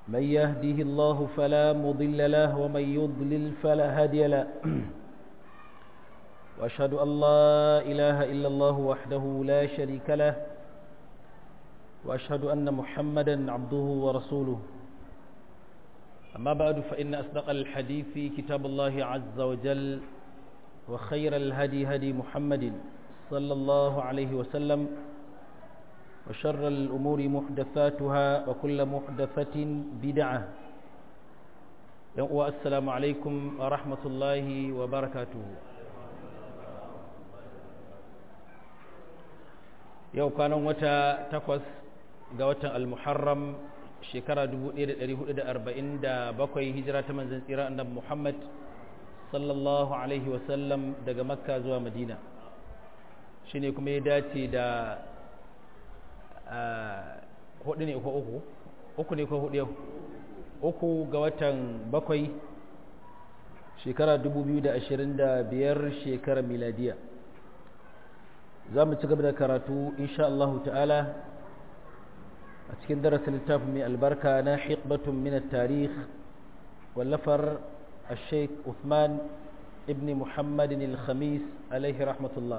من يهده الله فلا مضل له ومن يضلل فلا هادي له وأشهد أن لا إله إلا الله وحده لا شريك له وأشهد أن محمدا عبده ورسوله أما بعد فإن أصدق الحديث كتاب الله عز وجل وخير الهدي هدي محمد صلى الله عليه وسلم وشر الأمور محدثاتها وكل محدثة بدعة والسلام عليكم ورحمة الله وبركاته yau kwanan wata takwas ga watan al-muharram shekara 1447 hijira ta manzan tsira annabi muhammad sallallahu alaihi wasallam daga makka zuwa madina shi ne kuma ya dace da hudu ne ko uku uku ne ko hudu yau uku ga watan bakwai shekara 2025 shekara miladiya za mu ci gaba da karatu insha Allah ta'ala a cikin darasin littafin mai albarka na hikbatun min tarikh wallafar الشيخ عثمان ابن محمد الخميس عليه رحمة الله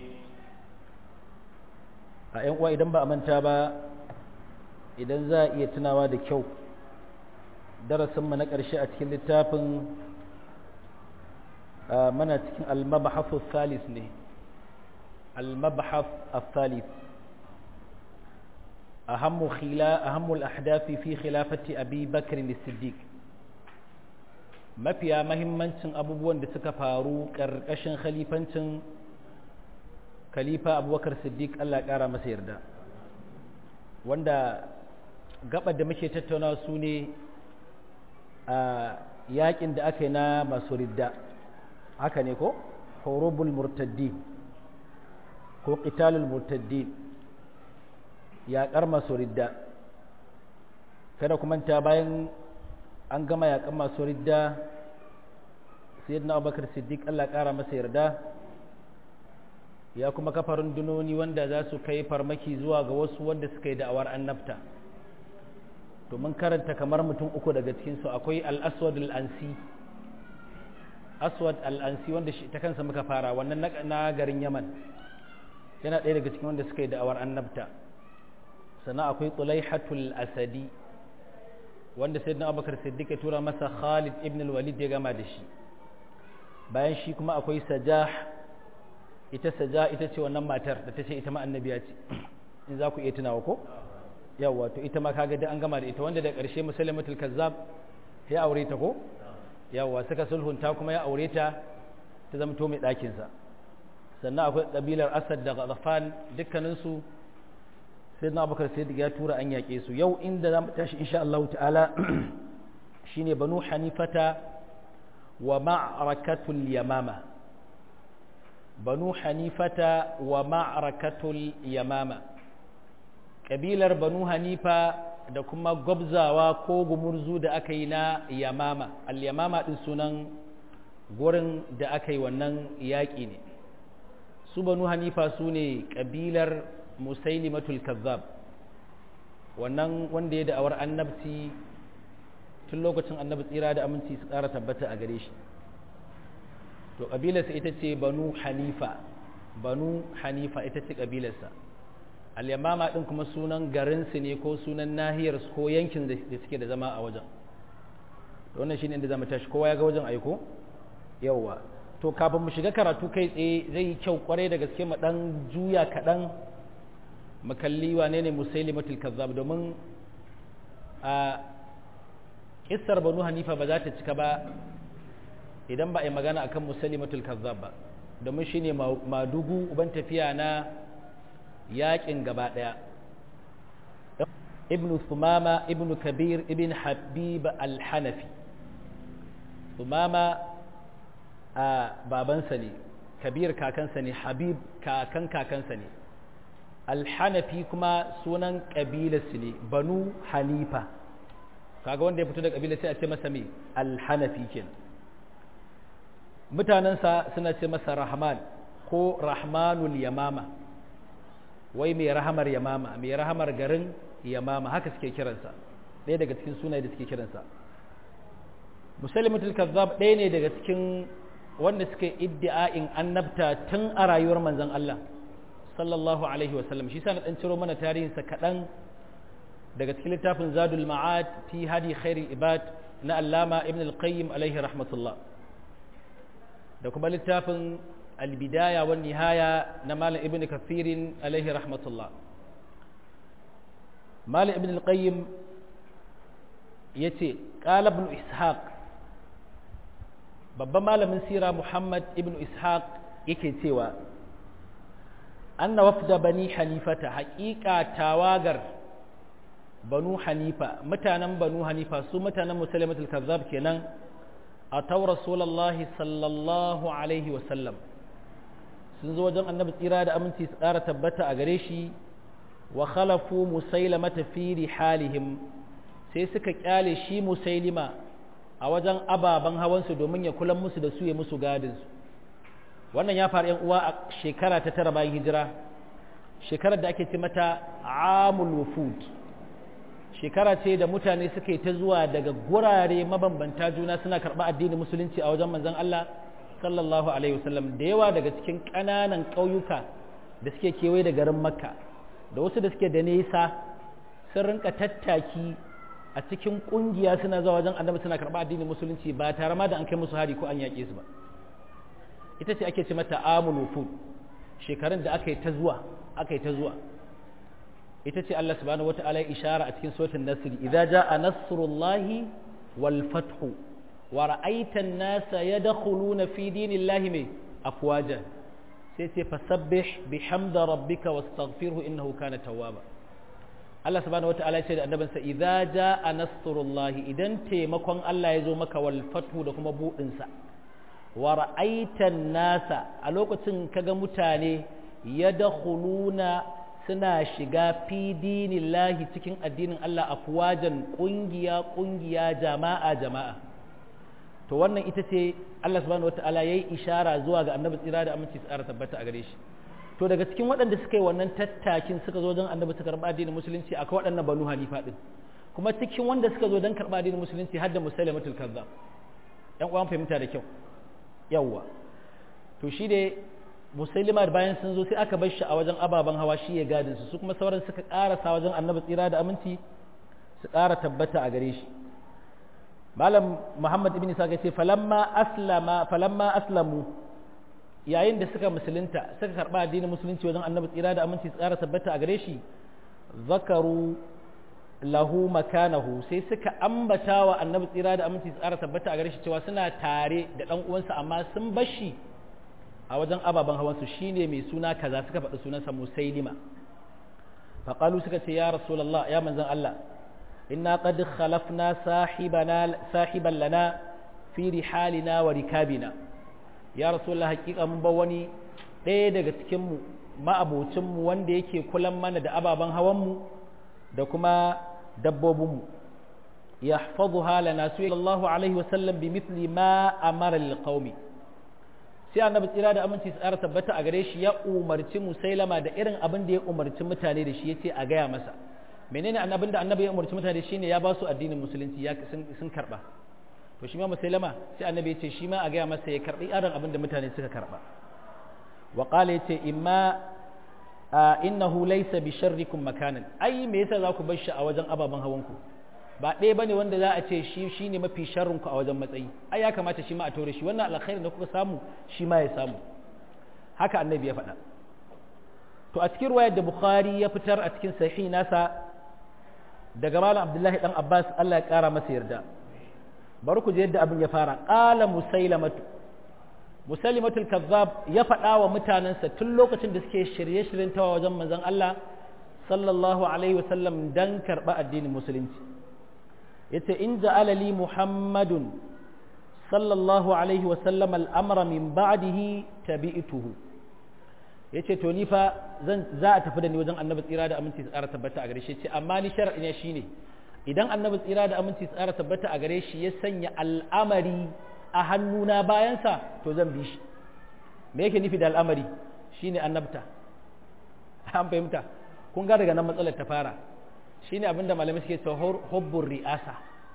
a ‘yan uwa idan ba a manta ba idan za a iya tunawa da kyau darasinmu na ƙarshe a cikin littafin mana cikin almabahafu salis ne almabahaf salis ahammu al-ahdafi fi khilafati abi bakr siddiq mafiya mahimmancin abubuwan da suka faru ƙarƙashin khalifancin khalifa abubakar siddiq allah ƙara masa yarda wanda gabar da muke tattauna su ne a yakin da aka yi na masu ridda haka ne ko horobul murtaddi ko qitalul murtaddi yaƙar masu ridda kada kuma ta bayan an gama yaƙan masu ridda sayyidina abubakar siddiq allah ƙara masa yarda ya kuma kafa rundunoni wanda za su kai farmaki zuwa ga wasu wanda suka yi da'awar annabta to mun karanta kamar mutum uku daga cikinsu akwai al-aswad al-ansi aswad al-ansi wanda shi ta kansa muka fara wannan na garin yaman yana ɗaya daga cikin wanda suka yi da'awar annabta sannan akwai tulaihatul asadi wanda sayyidina abubakar siddiq ya tura masa khalid ibn al-walid ya gama da shi bayan shi kuma akwai sajah ita saja ita ce wannan matar da ta ce ita ma annabiya ce in za ku iya tunawa ko yawa to ita ma kaga da an gama da ita wanda da ƙarshe musulmatul kazzab ya aure ta ko yawa suka sulhunta kuma ya aure ta ta zamto mai ɗakin sa sannan akwai kabilar asad da ghafan dukkanin su sai na abubakar sai ya tura an yaƙe su yau inda za mu tashi insha Allah ta'ala shine banu hanifata wa ma'rakatul yamama banu hanifata wa ma'arakatul yamama ƙabilar banu hanifa da kuma gwabzawa ko gumurzu da aka yi na yamama al-yamama ɗin sunan gurin da aka yi wannan yaƙi ne su banu hanifa su ne ƙabilar musailimatul kazzab wannan wanda ya da'awar annabci tun lokacin annabi tsira da aminci su ƙara tabbata a gare shi to ƙabilarsa ita ce banu hanifa banu hanifa ita ce ƙabilarsa al-yamama ɗin kuma sunan garinsu ne ko sunan nahiyar ko yankin da suke da zama a wajen to wannan shine inda zamu tashi kowa ya ga wajen aiko yawwa to kafin mu shiga karatu kai tsaye zai yi kyau kwarai da gaske mu dan juya kaɗan mu kalli wane ne musailimatul kazzab domin a kissar banu hanifa ba za ta cika ba idan ba a yi magana akan musalimatul kazzab ba domin shine madugu uban tafiya na yakin gaba daya ibnu sumama ibnu kabir ibn habib al-hanafi sumama a babansa ne kabir kakansa ne habib kakan kakansa ne al-hanafi kuma sunan kabilarsu ne banu hanifa kaga wanda ya fito da kabila sai a ce masa me al-hanafi kenan mutanensa suna ce masa rahman ko rahmanul yamama wai mai rahamar yamama mai rahamar garin yamama haka suke kiransa ɗaya daga cikin sunaye da suke kiransa musalimatul kazzab ɗaya ne daga cikin wanda suka yi iddi'a'in annabta tun a rayuwar manzon Allah sallallahu alaihi wasallam shi sa na ɗan ciro mana tarihinsa kaɗan daga cikin littafin zadul ma'ad fi hadi khairi ibad na allama ibn al-qayyim alaihi rahmatullah da kuma littafin al-bidaya wa nihaya na malam ibn kathirin alaihi rahmatullah malam ibn al-qayyim yace qala ibn ishaq babban malamin sira muhammad ibn ishaq yake cewa anna wafda bani hanifata haƙiƙa tawagar banu hanifa mutanen banu hanifa su mutanen musulmatul kazzab kenan a tau rasulallahi sallallahu alaihi wasallam sun zo wajen annabi tsira da aminci su ƙara tabbata a gare shi wa khalafu musailamata fi rihalihim sai suka kyale shi musailima a wajen ababen hawansu domin ya kulan musu da su ya musu gadinsu wannan ya faru uwa a shekara ta tara bayan hijira shekarar da ake ce mata amul wufud shekara ce da mutane suka yi ta zuwa daga gurare mabambanta juna suna karɓa addinin musulunci a wajen manzon Allah sallallahu alaihi wasallam da yawa daga cikin ƙananan ƙauyuka da suke kewaye da garin makka da wasu da suke da nesa sun rinka tattaki a cikin ƙungiya suna zuwa wajen annabi suna karɓa addinin musulunci ba tare ma da an kai musu hari ko an yaƙe su ba ita ce ake ce mata amul wufud shekarun da aka yi ta zuwa aka yi ta zuwa ita ce Allah subhanahu wata'ala ya ishara a cikin suratul nasr idza jaa nasrullahi wal fathu wa ra'aita an-nasa yadkhuluna fi dinillahi mai afwaja sai ce fasabbih bihamdi rabbika wastaghfirhu innahu kana tawwaba Allah subhanahu wata'ala ya ce da annabinsa idza jaa nasrullahi idan taimakon Allah ya zo maka wal fathu da kuma budin sa wa ra'aitan nasa a lokacin kaga mutane yadkhuluna suna shiga fi dinillahi cikin addinin Allah afwajan kungiya kungiya jama'a jama'a to wannan ita ce Allah subhanahu wataala yayi ishara zuwa ga annabi tsira da aminci tsara tabbata a gare shi to daga cikin waɗanda suka yi wannan tattakin suka zo don annabi suka karɓa addinin musulunci akwai waɗannan banu hanifa din kuma cikin wanda suka zo don karɓa addinin musulunci har da musailamatul kazzab ɗan uwan fahimta da kyau yawwa to shi dai musailima bayan sun zo sai aka bar shi a wajen ababen hawa shi ya gadin su su kuma sauran suka karasa wajen annabi tsira da aminci su ƙara tabbata a gare shi malam muhammad ibn isa ce falamma aslama falamma aslamu yayin da suka musulunta suka karba addinin musulunci wajen annabi tsira da aminci su ƙara tabbata a gare shi zakaru lahu makanahu sai suka ambata wa annabi tsira da aminci su ƙara tabbata a gare shi cewa suna tare da ɗan uwansa amma sun bar shi a wajen ababen hawansu shine mai suna kaza suka faɗi sunansa musailima faƙalu suka ce ya rasulallah ya manzan Allah inna qad khalafna sahibana sahiban lana fi rihalina wa rikabina ya rasulallah hakika mun ba wani ɗaya daga cikin mu ma'abocin mu wanda yake kulan mana da ababen hawan mu da kuma dabbobin mu yahfazuha lana sallallahu alaihi wa sallam bi mithli ma amara lil qaumi sai annabi tsira da aminci tsara tabbata a gare shi ya umarci musailama da irin abin da ya umarci mutane da shi ya ce a gaya masa menene annabin da annabi ya umarci mutane shine ya ba su addinin musulunci ya sun karba to shi ma musailama sai annabi ya ce shi ma a gaya masa ya karbi irin abin da mutane suka karba wa qala yace imma innahu laysa bi sharrikum makanan ai me yasa za ku bar shi a wajen ababen hawanku ba ɗaya bane wanda za a ce shi shine mafi sharrin ku a wajen matsayi ai ya kamata shi ma a tore shi wannan alkhairin da kuka samu shi ma ya samu haka annabi ya faɗa to a cikin ruwayar da bukhari ya fitar a cikin sahih nasa daga malam abdullahi dan abbas Allah ya kara masa yarda bari ku je yadda abin ya fara qala musailamatu musailimatul kazzab ya faɗa wa mutanensa tun lokacin da suke shirye-shiryen tawa wajen manzon Allah sallallahu alaihi wasallam dan karɓa addinin musulunci yace in ja'ala li muhammadun sallallahu alaihi wa sallam al'amra min ba'dihi tabi'tuhu yace to ni fa zan za a tafi da ni wajen annabi tsira da aminci tsara tabbata a gare shi ce amma ni shar'i ne shine idan annabi tsira da aminci tsara tabbata a gare shi ya sanya al'amari a hannuna bayansa to zan bi shi me yake nufi da al'amari shine annabta an fahimta kun ga daga nan matsalar ta fara shine abinda malamai suke cewa hubbur ri'asa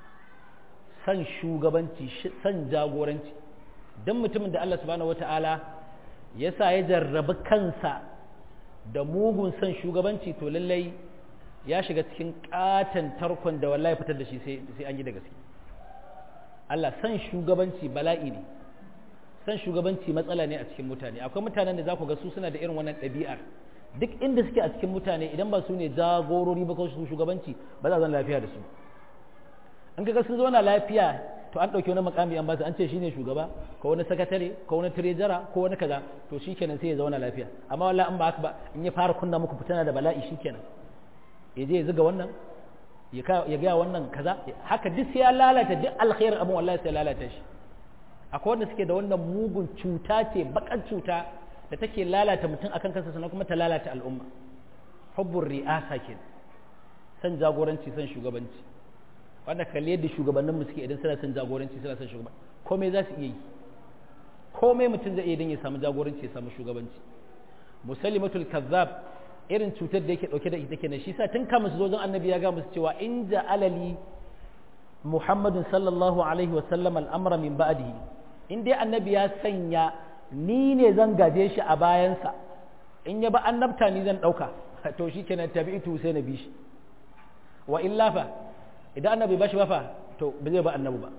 san shugabanci san jagoranci don mutumin da Allah subhanahu wata'ala ya sa ya jarrabi kansa da mugun san shugabanci to lallai ya shiga cikin katon tarkon da wallahi fitar da shi sai an yi da gaske Allah san shugabanci bala'i ne san shugabanci matsala ne a cikin mutane akwai mutanen da za ku ga su suna da irin wannan ɗabi'ar duk inda suke a cikin mutane idan ba su ne jagorori ba ko su shugabanci ba za a zan lafiya da su an ga sun zauna lafiya to an ɗauki wani makami an ba su an ce shine shugaba ko wani sakatare ko wani tirejara ko wani kaza to shikenan sai ya zauna lafiya amma wallahi an ba haka ba in ya fara kunna muku fitana da bala'i shikenan ya je ya zuga wannan ya gaya wannan kaza haka duk sai ya lalata duk alkhairin abin wallahi sai ya lalata shi akwai wanda suke da wannan mugun cuta ce bakan cuta da take lalata mutum akan kansa sannan kuma ta lalata al'umma hubbur ri'asa ke san jagoranci san shugabanci wanda kalli yadda shugabanninmu suke idan suna son jagoranci suna son shugabanci komai za su iya yi komai mutum zai iya don ya samu jagoranci ya samu shugabanci musalimatul kazzab irin cutar da yake dauke da ita kenan shi sa tun kama su zo zan annabi ya ga musu cewa in alali muhammadun sallallahu alaihi wa sallam al'amra min ba'dihi in dai annabi ya sanya ni ne zan gaje shi a bayansa in ya ba annabta ni zan dauka to shi kenan tabi'itu sai na bi shi wa illa fa idan annabi ba shi ba fa to ba zai ba annabi ba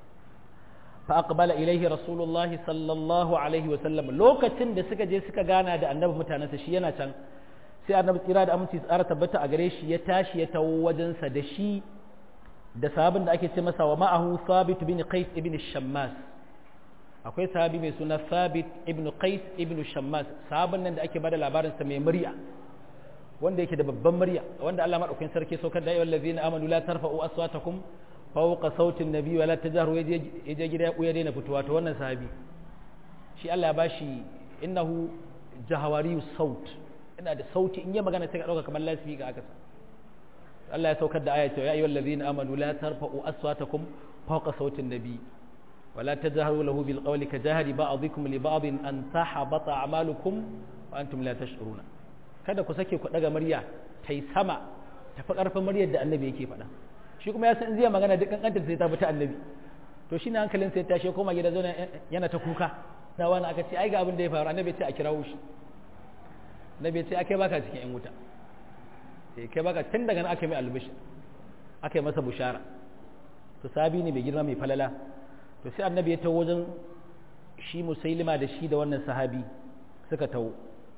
fa aqbala ilaihi rasulullahi sallallahu alaihi wa sallam lokacin da suka je suka gana da annabi mutanensa shi yana can sai annabi tsira da aminci tsara tabbata a gare shi ya tashi ya tawo wajensa da shi da sahabin da ake ce masa wa ma'ahu sabit bin qais ibn shammas akwai sahabi mai suna sabit ibn qais ibn shammas sahabin nan da ake bada labarin sa mai murya wanda yake da babban murya wanda Allah madaukakin sarki saukar da ayyuhal ladzina amanu la tarfa'u aswatakum fawqa sautin nabi wa la tajharu yaje gida ya kuya daina fitowa to wannan sahabi shi Allah ya bashi innahu jahawariyu saut ina da sauti in yi magana sai ka dauka kamar lasfi ga aka Allah ya saukar da ayatu ya ayyuhal ladzina amanu la tarfa'u aswatakum fawqa sautin nabi wa la tajharu lahu bil qawli ka jahri ba'dikum li ba'din an tahabata a'malukum wa antum la tash'uruna kada ku sake ku daga murya tai sama tafi karfin muryar da annabi yake faɗa shi kuma ya san zai magana duk kankantar sai ta bi ta annabi to shi ne hankalin sai tashi koma gida zo yana ta kuka da wani aka ce ai ga abin da ya faru annabi ce a kirawo shi annabi ce akai baka cikin yan wuta sai kai baka tun daga nan aka mai albishi aka yi masa bushara to sabi ne mai girma mai falala to sai annabi ya tawo wajen shi musailima da shi da wannan sahabi suka tawo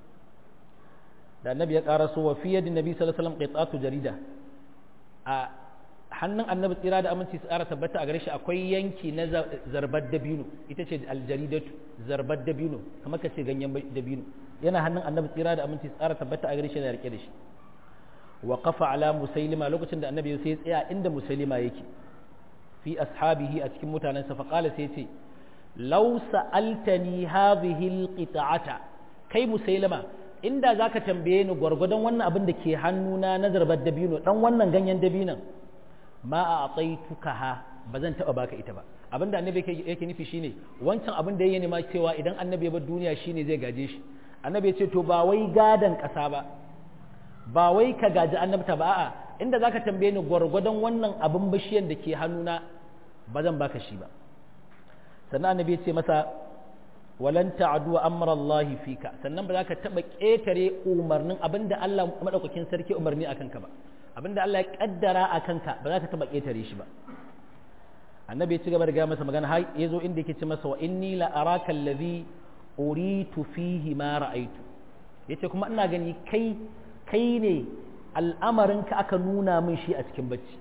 da annabi ya ƙara so wa fiye da nabi sallallahu alaihi wasallam qitatu jarida a hannun annabi tsira da aminci su ƙara tabbata a gare shi akwai yanki na zarbar dabino ita ce aljaridatu zarbar dabino kamar ka ce ganyen dabino yana hannun annabi tsira da aminci su ƙara tabbata a gare shi yana rike da shi wa qafa ala musailima lokacin da annabi sai ya tsaya inda musailima yake fi ashabihi a cikin mutanensa fa qala sai ce law sa'altani hadhihi alqita'ata kai musailima inda zaka tambaye ni gwargwadon wannan abin da ke hannuna na zarbar dabino dan wannan ganyen dabinon ma a atsaituka ha ba zan taba baka ita ba abinda annabi yake nufi shine wancan abin da yake nema cewa idan annabi ya bar duniya shine zai gaje shi annabi ya ce to ba wai gadan kasa ba ba wai ka gaji annabta ba a'a inda zaka tambaye ni gwargwadon wannan abin bishiyan da ke hannuna ba zan baka shi ba sannan annabi ya ce masa walan ta'du amra Allah fika sannan ba za ka taba ketare umarnin abinda Allah madaukakin sarki umarni akan ka ba abinda Allah ya kaddara akan ka ba za ka taba ketare shi ba annabi ya ci gaba da ga masa magana har yazo inda yake ce masa wa inni la araka allazi uritu fihi ma ra'aitu yace kuma ina gani kai kai ne al'amarinka aka nuna min shi a cikin bacci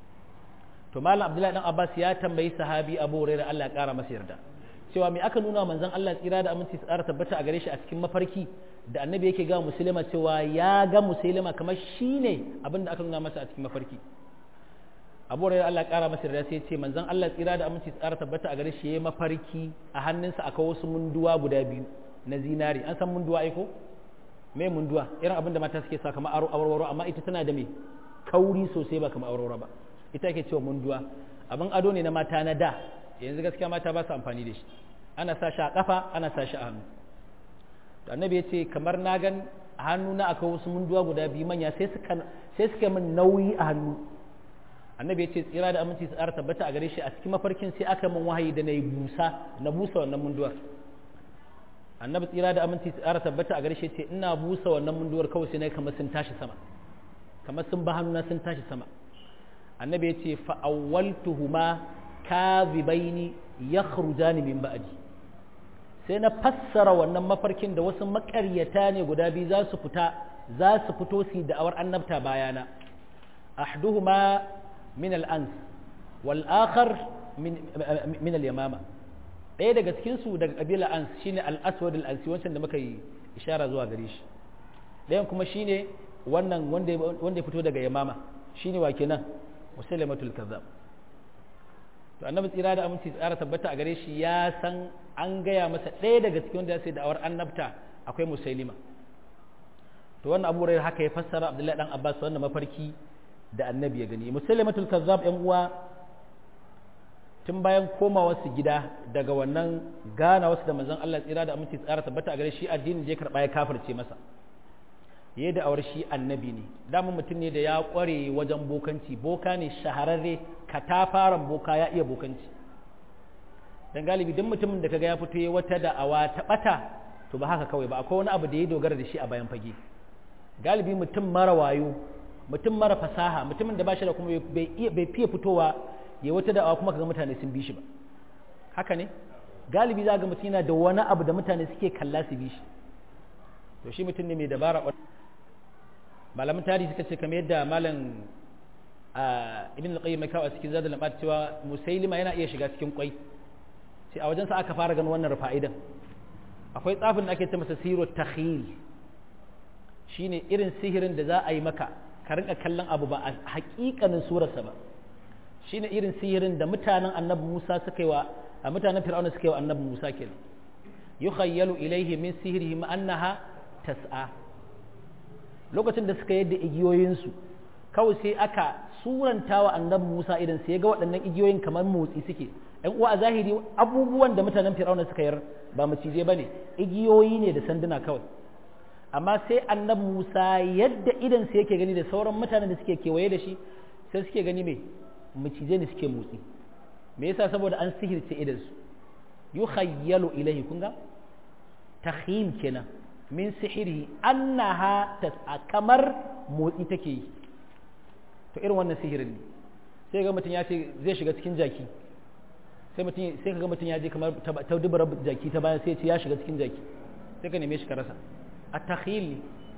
to malam abdullahi dan abbas ya tambayi sahabi abu hurairah Allah ya kara masa yarda cewa me aka nuna manzon Allah tsira da aminci tsara tabbata a gare shi a cikin mafarki da annabi yake ga musulma cewa ya ga musulma kamar shine abin da aka nuna masa a cikin mafarki abu hurairah Allah ya kara masa yarda sai ya ce manzon Allah tsira da aminci tsara tabbata a gare shi yayi mafarki a hannunsa akwai wasu munduwa guda biyu na zinari an san munduwa ai ko me munduwa irin abin da mata suke sa kamar awarwaro amma ita tana da me kauri sosai ba kamar awarwaro ba ita ake cewa munduwa abin ado ne na mata na da yanzu gaskiya mata ba su amfani da shi ana sa shi a kafa ana sa shi a hannu to annabi ya ce kamar na gan a hannuna akwai wasu munduwa guda biyu manya sai suka sai suka min nauyi a hannu annabi ya ce tsira da aminci su tsara tabbata a gare shi a cikin mafarkin sai aka min wahayi da na yi busa na busa wannan munduwar annabi tsira da aminci su tsara tabbata a gare shi ce ina busa wannan munduwar kawai sai na kamar sun tashi sama kamar sun ba hannuna sun tashi sama annabi ya ce fa'awwaltuhuma kadhibaini yakhrujani min ba'di sai na fassara wannan mafarkin da wasu makaryata ne guda biyu za su fita za su fito su da'awar annabta bayana ahduhuma min al-ans wal akhar min min al-yamama ɗaya daga cikin su daga kabila ans shine al-aswad al-ansi wancan da muka yi ishara zuwa gare shi ɗayan kuma shine wannan wanda wanda ya fito daga yamama shine wa kenan musailamatul kazzab to annabi tsira da aminci tsara tabbata a gare shi ya san an gaya masa ɗaya daga cikin wanda ya sai da'awar annabta akwai musailima to wannan abu haka ya fassara abdullahi dan abbas wannan mafarki da annabi ya gani musailamatul kazzab yan uwa tun bayan komawa su gida daga wannan gana wasu da manzon Allah tsira da aminci tsara tabbata a gare shi addinin je karba ya kafirce masa ya da awar shi annabi ne dama mutum ne da ya kware wajen bokanci boka ne shahararre katafaren boka ya iya bokanci dan galibi duk mutumin da kaga ya fito ya wata da'awa ta bata to ba haka kawai ba akwai wani abu da ya dogara da shi a bayan fage galibi mutum mara wayo mutum mara fasaha mutumin da ba shi da kuma bai fiye fitowa ya wata da'awa kuma kaga mutane sun bi shi ba haka ne galibi za ga mutum yana da wani abu da mutane suke kalla su bi shi to shi mutum ne mai dabara malamin tarihi suka ce kamar yadda malam ibn al-qayyim kawo a cikin zadul ma'ad cewa musailima yana iya shiga cikin kwai sai a wajen sa aka fara ganin wannan fa'idan akwai tsafin da ake ce masa siru takhil shine irin sihirin da za a yi maka ka rinka kallon abu ba a hakikanin surarsa ba shine irin sihirin da mutanen annabi Musa suka yi wa a mutanen Fir'auna suka yi wa annabi Musa kenan yukhayyalu ilayhi min sihrihim annaha tas'a lokacin da suka yadda igiyoyinsu kawai sai aka suranta wa annabi Musa idan sai ga waɗannan igiyoyin kamar motsi suke ɗan uwa a zahiri abubuwan da mutanen Fir'auna suka yar ba macije bane igiyoyi ne da sanduna kawai amma sai annabi Musa yadda idan sai yake gani da sauran mutanen da suke kewaye da shi sai suke gani me macije ne suke motsi me yasa saboda an sihirce idan su yukhayyalu ilayhi kun ga takhil kenan min sihiri annaha tas'a kamar motsi take yi to irin wannan sihirin ne sai ga mutum ya ce zai shiga cikin jaki sai mutum sai ka ga mutum ya je kamar ta dubara jaki ta bayan sai ya ce ya shiga cikin jaki sai ka neme shi ka rasa a takhil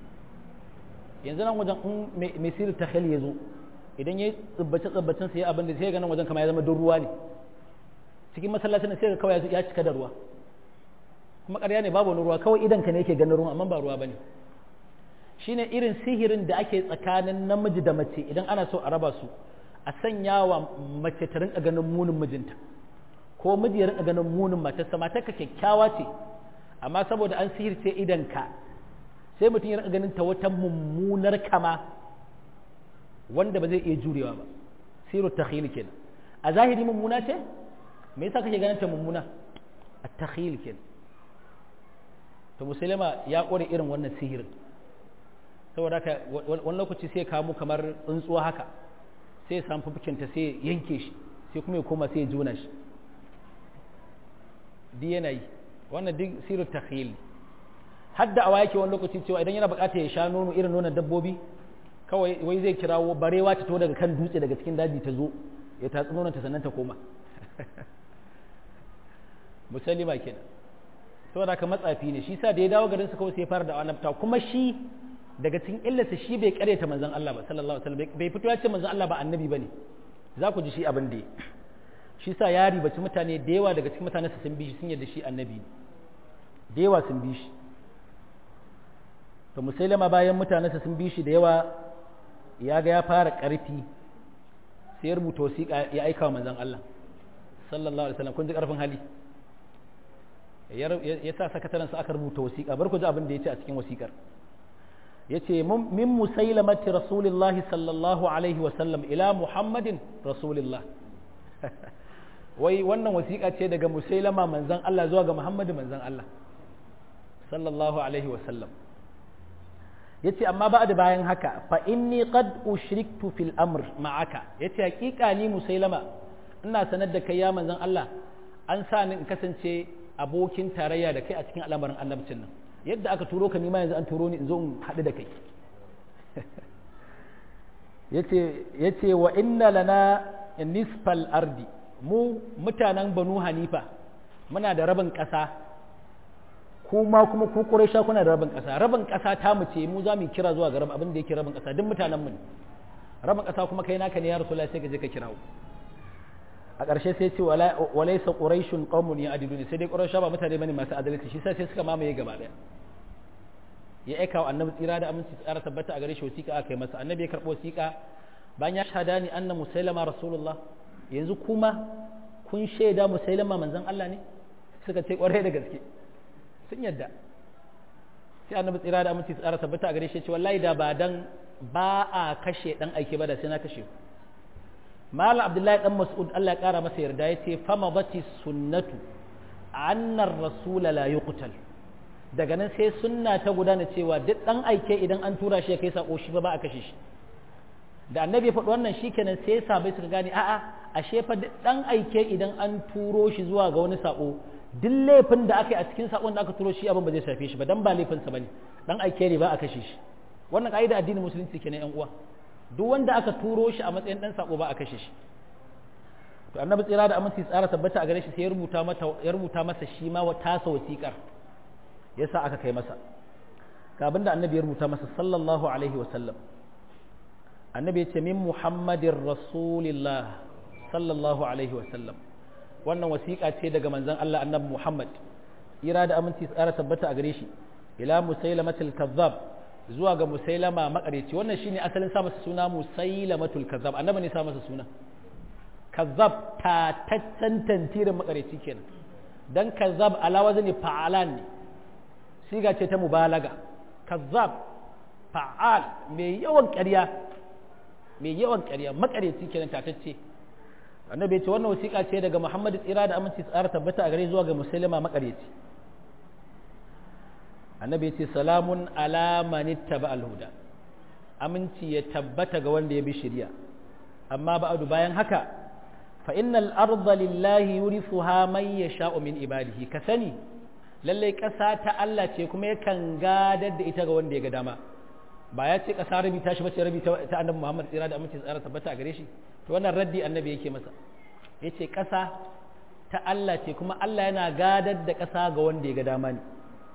yanzu nan wajen in mai sirri takhil ya zo idan ya tsubbace tsubbacin sai abin da sai ga nan wajen kamar ya zama don ruwa ne cikin masallacin sai ga kawai ya cika da ruwa kuma ƙarya ne babu wani ruwa kawai idan ka ne yake ganin ruwan amma ba ruwa bane shine irin sihirin da ake tsakanin namiji da mace idan ana so a raba su a sanya wa mace ta rinka ganin munin mijinta ko miji ya rinka ganin munin matarsa matarka kyakkyawa ce amma saboda an sihirce idan ka sai mutum ya rinka ganin ta wata mummunar kama wanda ba zai iya jurewa ba siru takhil kenan a zahiri mummuna ce me yasa kake ganin ta mummuna at-takhil kenan to musulma ya kore irin wannan sihirin saboda haka wani lokaci sai kamu kamar tsuntsuwa haka sai ya samu fukinta sai yanke shi sai kuma ya koma sai ya juna shi duk yana yi wannan duk sirar takhil hadda awa yake wani lokaci cewa idan yana bukata ya sha nono irin nonon dabbobi kawai wai zai kirawo barewa ta to daga kan dutse daga cikin daji ta zo ya tatsi nonon ta sannan ta koma musallima kenan saboda ka matsafi ne shi sa da ya dawo garin su kawai sai ya fara da annabta kuma shi daga cikin illarsa shi bai karyata manzon Allah ba sallallahu alaihi wasallam bai fito ya ce manzon Allah ba annabi bane za ku ji shi abin da shi sa ya ribaci mutane da yawa daga cikin mutane sun bi shi sun yarda shi annabi ne da yawa sun bi shi to musailama bayan mutane sun bi shi da yawa ya ga ya fara karfi sai ya rubuta wasiƙa ya aika wa manzon Allah sallallahu alaihi wasallam kun ji karfin hali ya sa sakatarensa aka rubuta wasiƙa bar ku ji abin da ya ce a cikin wasiƙar ya ce min musailamati rasulillahi sallallahu alaihi wasallam ila muhammadin rasulillah wai wannan wasiƙa ce daga musailama manzan Allah zuwa ga muhammadu manzan Allah sallallahu alaihi wasallam yace amma ba da bayan haka fa inni qad ushriktu fil amr ma'aka yace hakika ni musailama ina sanar da kai ya manzon Allah an sa ni in kasance abokin tarayya da kai a cikin al'amarin annabcin nan yadda aka turo ka nima yanzu an turo ni in zo in haɗu da kai yace wa inna lana nisfal ardi mu mutanen banu hanifa muna da rabin ƙasa kuma kuma ku ƙuraisha kuna da rabin ƙasa rabin ƙasa ta mu ce mu za mu kira zuwa ga rabin abin da yake rabin ƙasa duk mutanen mu ne rabin ƙasa kuma kai naka ne ya rasulullahi sai ka je ka kirawo a ƙarshe sai ce walaysa quraishun qaumun ya'dilun sai dai quraisha ba mutane bane masu adalci shi sai suka mamaye gaba daya ya aika wa annabi tsira da aminci tsara tabbata a gare shi wasiƙa aka yi masa annabi ya karɓo wasiƙa bayan ya shahada ni anna musailama rasulullah yanzu kuma kun shaida musailama manzon Allah ne suka ce ƙwarai da gaske sun yadda sai annabi tsira da aminci tsara tabbata a gare shi ya ce wallahi da ba dan ba a kashe dan aike ba da sai na kashe ku malam abdullahi dan mas'ud Allah ya kara masa yarda ya ce fama bati sunnatu annar rasula la yuqtal daga nan sai sunna ta gudana cewa duk dan aike idan an tura shi ya kai sako shi ba ba a kashe shi da annabi ya faɗi wannan shikenan sai sabai suka gane a'a ashe fa duk dan aike idan an turo shi zuwa ga wani sako duk laifin da aka yi a cikin sakon da aka turo shi abin ba zai shafe shi ba dan ba laifinsa bane dan aike ne ba a kashe shi wannan kaida addinin musulunci kenan yan uwa duk wanda aka turo shi a matsayin dan sako ba a kashe shi to annabi tsira da aminci tsara tabbata a gare shi sai ya rubuta mata ya rubuta masa shi ma wa tasa wasiƙar yasa aka kai masa ga abinda annabi ya rubuta masa sallallahu alaihi wa sallam annabi ya ce min muhammadin rasulillah sallallahu alaihi wa sallam wannan wasiƙa ce daga manzon Allah annabi Muhammad ira da aminci tsara tabbata a gare shi ila musailamatul kazzab zuwa ga musailama makareci wannan shine asalin sa masa suna musailamatul kazzab annabi ne sa masa suna kazzab ta taccen tantirin makareci kenan dan kazzab ala wazni fa'alan ne siga ce ta mubalaga kazzab fa'al mai yawan ƙarya mai yawan ƙarya makareci kenan tatacce annabi ya ce wannan wasiƙa ce daga Muhammad tsira da aminci tsara tabbata a gare zuwa ga musailama makareci annabi ya ce salamun ala manittaba alhuda aminci ya tabbata ga wanda ya bi shari'a amma ba'adu bayan haka fa innal arda lillahi yurithuha man yasha'u min ibadihi ka sani lalle ƙasa ta Allah ce kuma yakan gadar da ita ga wanda ya ga dama ba ya ce ƙasa rabi ta shi bace rabi ta annabi Muhammad tsira da aminci tsara tabbata a gare shi to wannan raddi annabi yake masa yace ƙasa ta Allah ce kuma Allah yana gadar da ƙasa ga wanda ya ga dama ne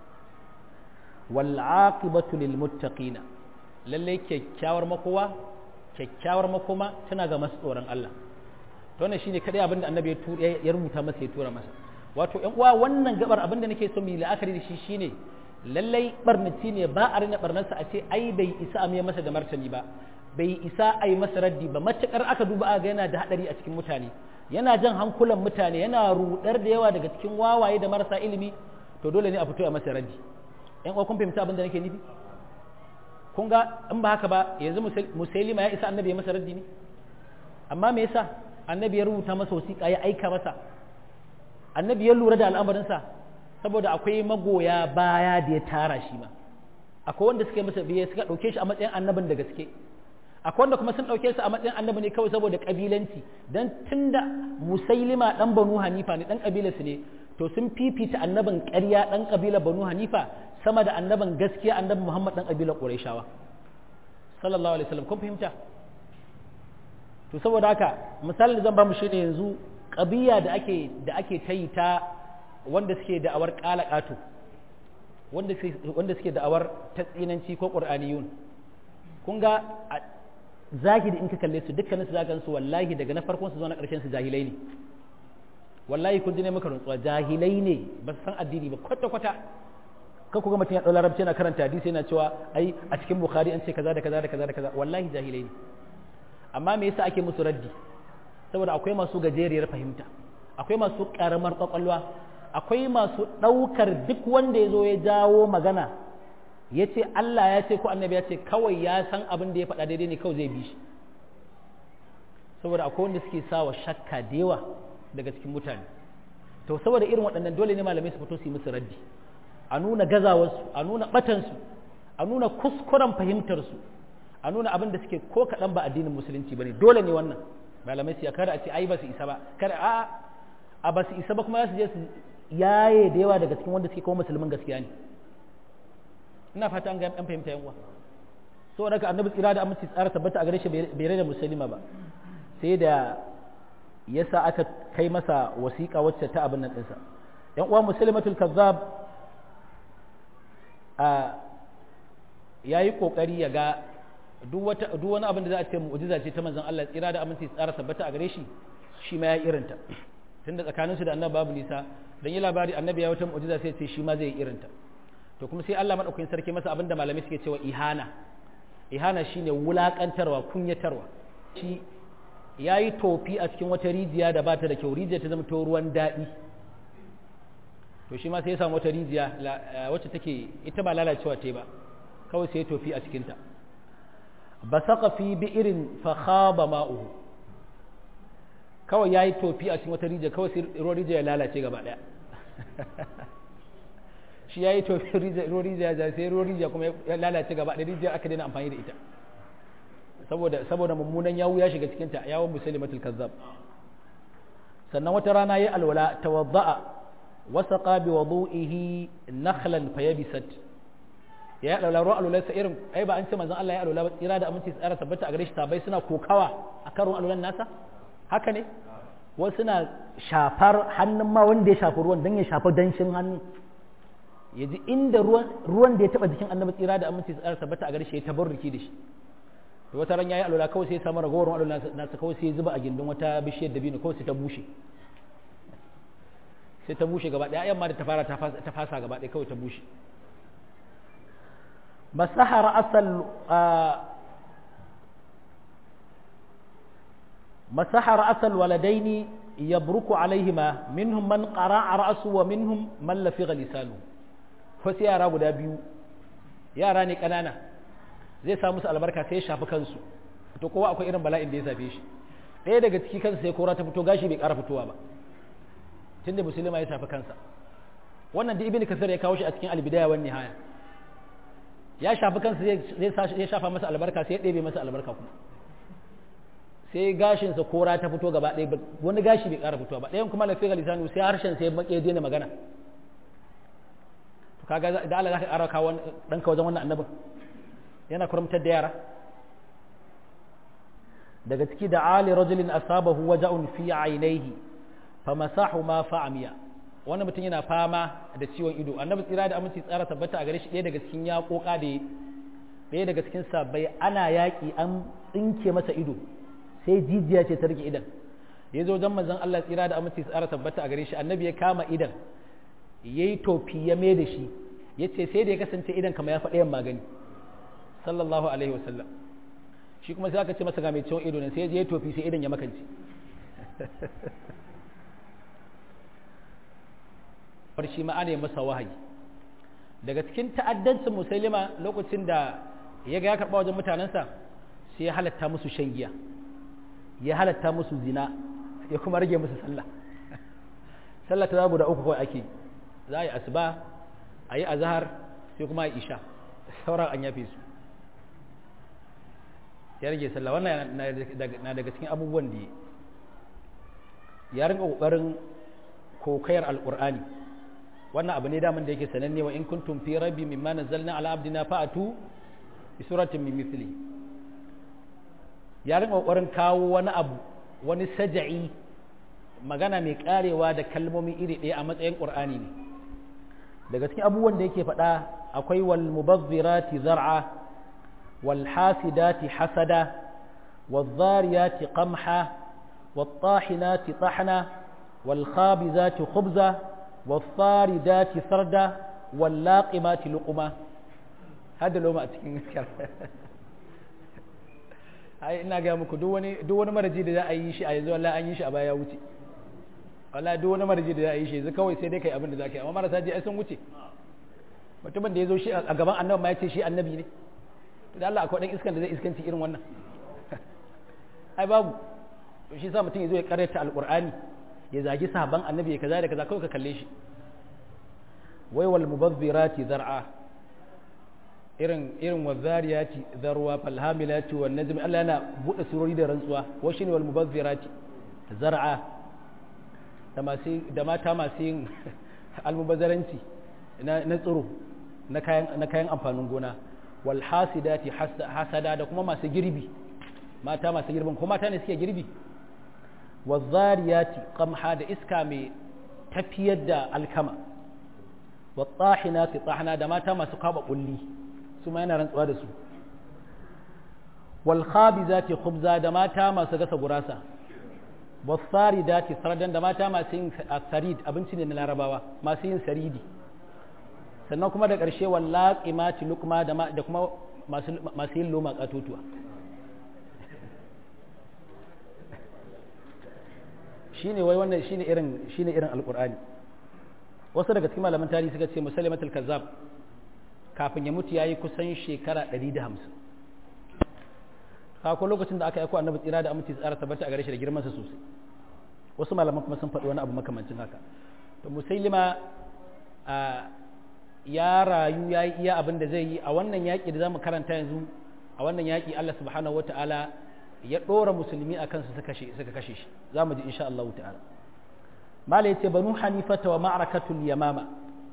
wal aqibatu lil muttaqina lalle kyakkyawar makowa kyakkyawar makoma tana ga masu tsoron Allah to wannan shine kadai abin da annabi ya rubuta masa ya tura masa wato ƴan uwa wannan gabar abin da nake so mu yi la'akari da shi shine lallai barnaci ne ba a rina barnarsa a ce ai bai isa a masa da martani ba bai isa a yi masa raddi ba matukar aka duba aga yana da hadari a cikin mutane yana jan hankulan mutane yana rudar da yawa daga cikin wawaye da marasa ilimi to dole ne a fito a masa raddi ƴan uwa kun fahimta abin da nake nufi kun ga in ba haka ba yanzu musailima ya isa annabi ya masa raddi ne amma me yasa annabi ya rubuta masa wasiƙa ya aika masa annabi ya lura da al'amarinsa saboda akwai magoya baya da ya tara shi ma akwai wanda suka masa biye suka ɗauke shi a matsayin annabin da gaske akwai wanda kuma sun ɗauke shi a matsayin annabi ne kawai saboda ƙabilanci dan tunda musailima ɗan banu hanifa ne ɗan ƙabilarsu ne to sun fifita annabin ƙarya ɗan ƙabilar banu hanifa sama da annabin gaskiya annabi muhammad ɗan ƙabilar ƙurayshawa sallallahu alaihi wasallam kun fahimta to saboda haka misalin da zan ba mu shi ne yanzu ƙabiya da ake da ake ta yi ta wanda suke da'awar ƙalaƙato wanda suke da'awar ta tsinanci ko ƙur'aniyun kun ga zahiri in ka kalle su dukkanin su zagan su wallahi daga na farkon su zuwa na ƙarshen su jahilai ne wallahi kun ji ne maka rantsuwa jahilai ne ba su san addini ba kwata kwata kan ku ga mutum ya ɗau larabci yana karanta hadisi yana cewa ai a cikin bukhari an ce kaza da kaza da kaza da kaza wallahi jahilai ne amma me yasa ake musu raddi saboda akwai masu gajeriyar fahimta akwai masu karamar kwakwalwa akwai masu ɗaukar duk wanda ya zo ya jawo magana ya ce Allah ya ce ko annabi ya ce kawai ya san abin da ya faɗa daidai ne kawai zai bi shi saboda akwai wanda suke sawa shakka da yawa daga cikin mutane to saboda irin waɗannan dole ne malamai su fito su yi musu raddi a nuna gazawarsu a nuna ɓatansu a nuna kuskuren fahimtar su a nuna abin da suke ko kaɗan ba addinin musulunci bane dole ne wannan malamai su ya kada a ce ai ba su isa ba kada a a ba su isa ba kuma za su je su yaye da yawa daga cikin wanda suke kuma musulmin gaskiya ne ina fata an ga an fahimta yan uwa so daga annabi tsira da aminci tsara tabbata a gare shi bai rage musulma ba sai da yasa aka kai masa wasiƙa wacce ta abin nan ɗinsa yan uwa musulmatul kazzab a yayi kokari ya ga duk wata duk wani abin da za a ce mu'jiza ce ta manzon Allah tsira da aminci tsara tabbata a gare shi shi ma ya irinta tunda tsakaninsu da annabi babu nisa dan yi labari annabi ya wata mu'jiza sai ce shi ma zai irinta to kuma sai Allah madaukakin sarki masa abinda malamai suke cewa ihana ihana shine wulakantarwa kunyatarwa shi yayi tofi a cikin wata rijiya da bata da kyau rijiya ta zama to ruwan daɗi to shi ma sai ya samu wata rijiya wacce take ita ba lalacewa ta ba kawai sai ya tofi a cikinta basaka fi bi'irin fa khaba ma'uhu kawai yayi tofi a cikin wata rijiya kawai sai ruwan rijiya ya lalace gaba daya shi yayi tofi ruwan rijiya ya sai ruwan rijiya kuma ya lalace gaba daya rijiya aka daina amfani da ita saboda saboda mummunan yawu ya shiga cikin ta yawon muslimatul kazzab sannan wata rana yayi alwala tawadda'a wasaqa bi wudu'ihi nakhlan fayabisat ya yi alwala ruwan alwala sa irin ai ba an ce manzon Allah ya alwala ba tsira da aminci tsara tabbata a gare shi tabai suna kokawa a karon alwalan nasa haka ne wasu suna shafar hannun ma wanda ya shafi ruwan don ya shafi danshin hannu ya ji inda ruwan da ya taba jikin annabi tsira da aminci tsara tabbata a gare shi ya tabarruki da shi to wata ran yayi alwala kawai sai ya samu ragowar alwala nasa kawai sai ya zuba a gindin wata bishiyar dabino kawai sai ta bushe sai ta bushe gaba ɗaya yamma da ta fara ta fasa gaba ɗaya kawai ta bushe مسح رأس مسح رأس الولدين يبرك عليهما منهم من قرع رأسه ومنهم من لفظ لسانه فسي yara guda biyu yara ne kanana zai sa musu albarka sai ya shafi kansu to kowa akwai irin bala'in da ya safe shi ɗaya daga ciki kansa sai kora ta fito gashi bai ƙara fitowa ba tunda musulma ya shafi kansa wannan da ibn kasar ya kawo shi a cikin albidaya wan nihaya ya shafi kansa zai shafa masa albarka sai ya ɗebe masa albarka kuma sai gashinsa kora ta fito gaba ɗaya wani gashi bai ƙara fitowa ba ɗayan kuma lafiya lisanu sai harshen sai ya daina magana to kaga da Allah zaka ƙara kawo ɗanka wajen wannan annabin yana kurumtar da yara daga ciki da ali rajulin asabahu waja'un fi ainihi famasahu ma fa'amiya wani mutum yana fama da ciwon ido annabi tsira da aminci tsara tabbata a gare shi ɗaya daga cikin yaƙoƙa da ɗaya daga cikin sabbai ana yaƙi an tsinke masa ido sai jijiya ce ta rike idan ya zo wajen manzon Allah tsira da aminci tsara tabbata a gare shi annabi ya kama idan ya yi tofi ya mai da shi ya ce sai da ya kasance idan kama ya faɗa yin magani sallallahu alaihi wasallam shi kuma sai aka ce masa ga mai ciwon ido ne sai ya tofi sai idan ya makance shi ma ana masa wahayi daga cikin ta'addancin musulma lokacin da ya ga ya karɓa wajen mutanensa sai ya halatta musu shan giya ya halatta musu zina ya kuma rage musu sallah sallah ta guda uku kawai ake za a yi asuba a yi azahar sai kuma a yi isha sauran an yafe su ya rage sallah wannan na daga cikin abubuwan da ya rinka ƙoƙarin kokayar alƙur'ani wannan abu ne daman da yake sananne wa in kuntum fi rabbi mimma nazzalna ala abdina fa'atu bi suratin min mithli ya rinka kokarin kawo wani abu wani saja'i magana mai karewa da kalmomi iri ɗaya a matsayin qur'ani ne daga cikin abubuwan da yake faɗa akwai wal mubazzirati zar'a wal hasidati hasada wal zariyati qamha wal tahinati tahna wal khabizati khubza والصاردات سردا واللاقمات لقما هذا لو ما cikin ai ina ga muku duk wani duk wani maraji da za a yi shi a yanzu wallahi an yi shi a baya wuce wallahi duk wani maraji da za a yi shi yanzu kawai sai dai kai abin da za ka yi amma marasa ji ai sun wuce mutumin da ya zo shi a gaban annabi ma ya ce shi annabi ne to da Allah akwai dan iskan da zai iskanci irin wannan ai babu to shi sa mutum ya zo ya karyata alqur'ani ya zagi sahaban annabi ya kaza da kaza kawai ka kalle shi wai wal mubazzirati zar'a irin irin wazariyati zarwa falhamilati wan najmi Allah yana bude surori da rantsuwa wa shine wal mubazzirati zar'a da masu da mata masu yin almubazzaranci na na tsiro na kayan na kayan amfanin gona wal hasidati hasada da kuma masu girbi mata masu girbin ko mata ne suke girbi wazariyati qamha da iska mai tafiyar da alkama wattahinati tahna da mata masu kaba kulli su ma yana rantsuwa da su wal khabizati khubza da mata masu gasa gurasa wasaridati sardan da mata masu yin sarid abinci ne na larabawa masu yin saridi sannan kuma da ƙarshe wallaqimati luqma da kuma masu yin loma katotuwa shine wai wannan shine irin shine irin alqur'ani wasu daga cikin malaman tarihi suka ce musalimatul kazzab kafin ya mutu yayi kusan shekara 150 ko lokacin da aka aiko annabi tsira da aminci tsara tabbata a gare shi da girman sa sosai wasu malaman kuma sun faɗi wani abu makamancin haka to musailima ya rayu ya yi iya abin da zai yi a wannan yaƙi da zamu karanta yanzu a wannan yaƙi Allah subhanahu wataala ya ɗora musulmi a kansu suka kashe shi za mu ji insha Allah ta'ala mala yace banu hanifata wa ma'rakatul yamama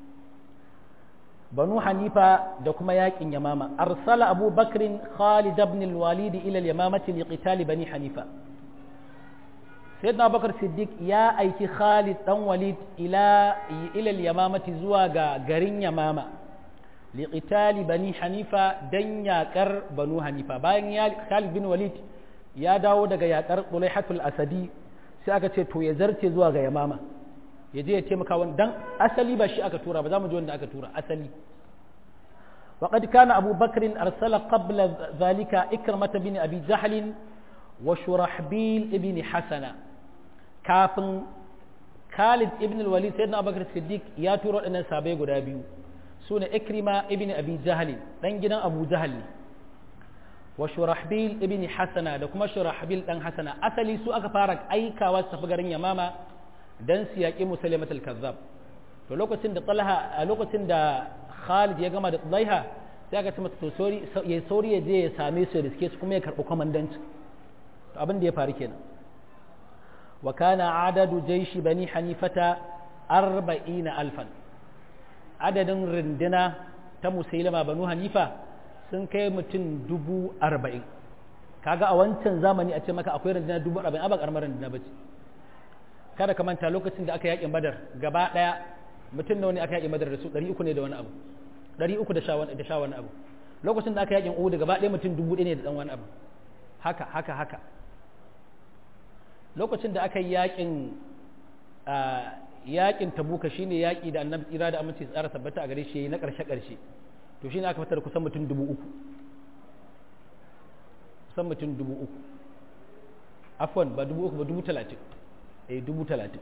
banu hanifa da kuma yakin yamama arsala abu bakrin khalid ibn al-walid ila al-yamamati liqital bani hanifa sayyidina bakar siddiq ya aiki khalid dan walid ila ila al-yamamati zuwa ga garin yamama liqital bani hanifa dan yakar banu hanifa bayan ya khalid bin walid ya dawo daga yakar Tulaihatul Asadi sai aka ce to ya zarce zuwa ga Yamama ya je ya taimaka wani dan asali ba shi aka tura ba za mu ji wanda aka tura asali وقد كان أبو بكر أرسل قبل ذلك إكرمة بن أبي جهل وشرحبيل بن حسنة كافن خالد ابن الوليد سيدنا أبو بكر الصديق يا ترى أن سابق دابيو سنة إكرمة ابن أبي جهل دنجنا أبو جهل wa shurahbil ibn hasana da kuma shurahbil dan hasana asali su aka fara aikawa su tafi garin yamama dan su yaƙi musalimat al-kazzab to lokacin da talha a lokacin da khalid ya gama da talha sai aka ce mata to sori ya sori ya je ya same su da suke su kuma ya karɓi komandanci to abin da ya faru kenan wa kana adadu jaishi bani hanifata arba'ina alfan adadin rindina ta musailama banu hanifa sun kai mutum dubu arba'in kaga a wancan zamani a ce maka akwai rindina dubu arba'in a ba karamar rindina ba ce kada ka manta lokacin da aka yakin badar gaba daya mutum nawa ne aka yakin badar da su ɗari uku ne da wani abu ɗari uku da sha wani abu lokacin da aka yakin uhu gaba daya mutum dubu ɗaya ne da ɗan wani abu haka haka haka lokacin da aka yi yakin yakin tabuka shine yaki da annabi tsira da aminci tsara tabbata a gare shi na ƙarshe ƙarshe to shine aka fitar kusan mutum dubu uku kusan mutum dubu uku afwan ba dubu uku ba dubu talatin eh dubu talatin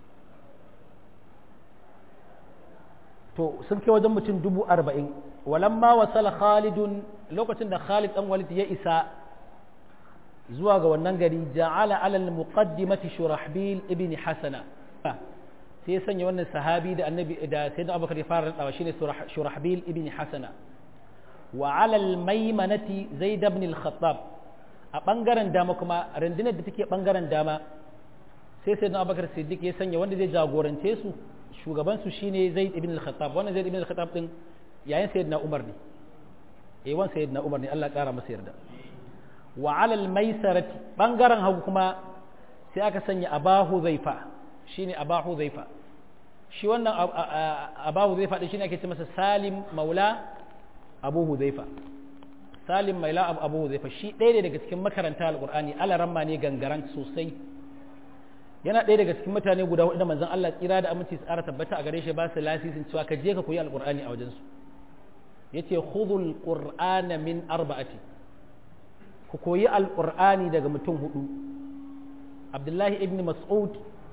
to sun kai wajen mutum dubu arba'in walamma wasala khalidun lokacin da khalid dan walid ya isa zuwa ga wannan gari ja'ala alal muqaddimati shurahbil ibn hasana sai ya sanya wannan sahabi da annabi da sayyidina abubakar ya fara radawa shine shurahbil ibn hasana wa alal maimanati zaid ibn al-khattab a bangaren dama kuma rundunar da take bangaren dama sai sayyidina abubakar siddiq ya sanya wanda zai jagorance su shugaban su shine zaid ibn al-khattab wannan zaid ibn al-khattab din yayin sayyidina umar ne eh wan sayyidina umar ne Allah kara masa yarda wa alal maisarati bangaren hagu kuma sai aka sanya abahu zaifa shine abahu zaifa shi wannan abahu zaifa din shine ake ce masa salim maula abu huzaifa salim maula abu huzaifa shi ɗaya ne daga cikin makaranta alqur'ani alaramma ne gangaran sosai yana ɗaya daga cikin mutane guda hudu da manzon Allah tsira da aminci tsara tabbata a gare shi ba su lasisin cewa ka je ka koyi alqur'ani a wajensu yace khudhul qur'ana min arba'ati ku koyi alƙur'ani daga mutum hudu abdullahi ibn mas'ud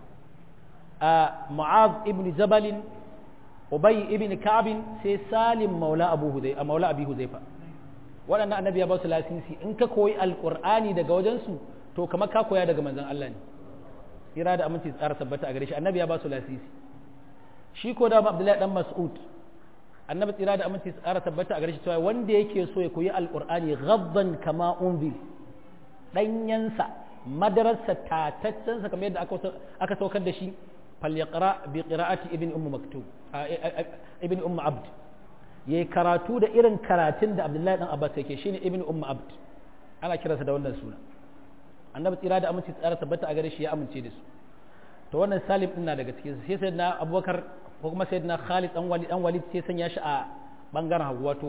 a mu'az ibn jabalin ubay ibn ka'bin sai salim maula abu hudai a maula abi hudaifa waɗannan annabi ya ba su lasisi in ka koyi alƙur'ani daga wajensu to kamar ka koya daga manzon Allah ne ira da aminci tsara tabbata a gare shi annabi ya ba su lasisi shi ko da abdullahi dan mas'ud annabi tsira da aminci tsara tabbata a gare shi cewa wanda yake so ya koyi alqur'ani ghaddan kama unzil danyansa madararsa tataccensa kamar yadda aka saukar da shi falyaqra bi qira'ati ibn umm maktub ibn umm abd yayi karatu da irin karatun da abdullahi dan abbas yake shine ibn umm abd ana kiransa da wannan suna annabi tsira da aminci tsara tabbata a gare shi ya amince da su to wannan salim din na daga cikin sai sayyidina abubakar ko kuma sayyidina khalid dan walid dan walid sai sanya shi a bangaren hagu wato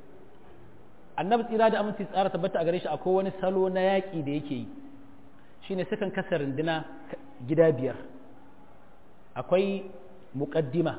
annabi tsira da aminci tsara tabbata a gare shi akwai wani salo na yaƙi da yake yi shine sukan kasa runduna gida biyar akwai muqaddima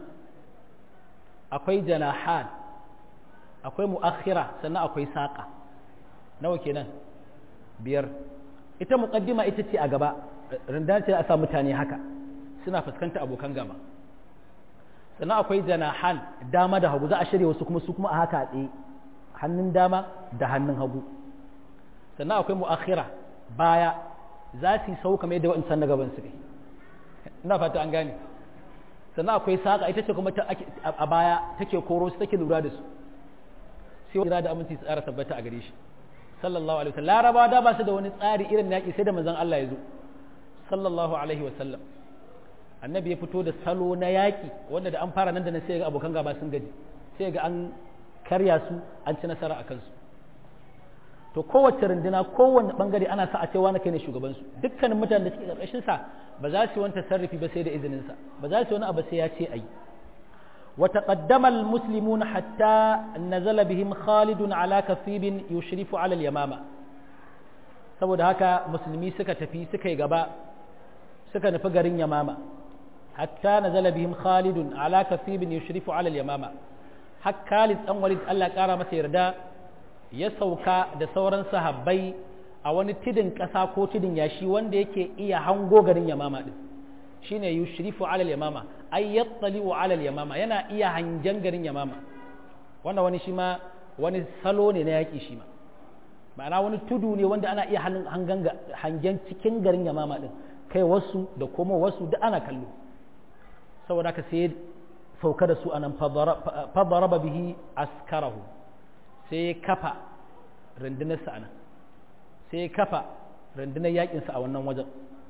akwai janahan akwai mu'akhira sannan akwai saƙa nawa kenan biyar ita muqaddima ita ce a gaba runduna ce a sa mutane haka suna fuskanta abokan gaba sannan akwai janahan dama da hagu za a shirya wasu kuma su kuma a haka a tsaye hannun dama da hannun hagu sannan akwai mu'akhira baya za su yi sau kamar yadda waɗansan na gaban su ne ina fata an gane sannan akwai saƙa ita ce kuma a baya take koro su take lura da su sai wani da aminci su tsara tabbata a gare shi sallallahu alaihi wasallam larabawa da ba su da wani tsari irin yaƙi sai da manzon Allah ya zo sallallahu alaihi wasallam annabi ya fito da salo na yaƙi wanda da an fara nan da nan sai ga abokan gaba sun gaji sai ga an karya su an ci nasara a kansu to kowace runduna kowanne bangare ana sa a ce wani kai ne shugabansu dukkanin mutanen da suke karkashin sa ba za su yi wani tasarrufi ba sai da izinin sa ba za su yi wani abu sai ya ce ayi wa taqaddama almuslimun hatta nazala bihim khalid ala kasibin yushrifu ala al-yamama saboda haka musulmi suka tafi suka yi gaba suka nufi garin yamama hatta nazala bihim khalid ala kasibin yushrifu ala al-yamama har Khalid dan Walid Allah kara masa yarda ya sauka da sauran sahabbai a wani tidin ƙasa ko tidin yashi wanda yake iya hango garin Yamama din shine yushrifu ala al-yamama ay yattali'u ala al-yamama yana iya hangen garin Yamama wannan wani shi ma wani salo ne na yaki shi ma ma'ana wani tudu ne wanda ana iya hangen cikin garin Yamama din kai wasu da kuma wasu da ana kallo saboda ka sai sauka da su a nan fadaraba bihi askarahu sai ya kafa rundunarsa a nan sai ya kafa rundunar yakinsa a wannan wajen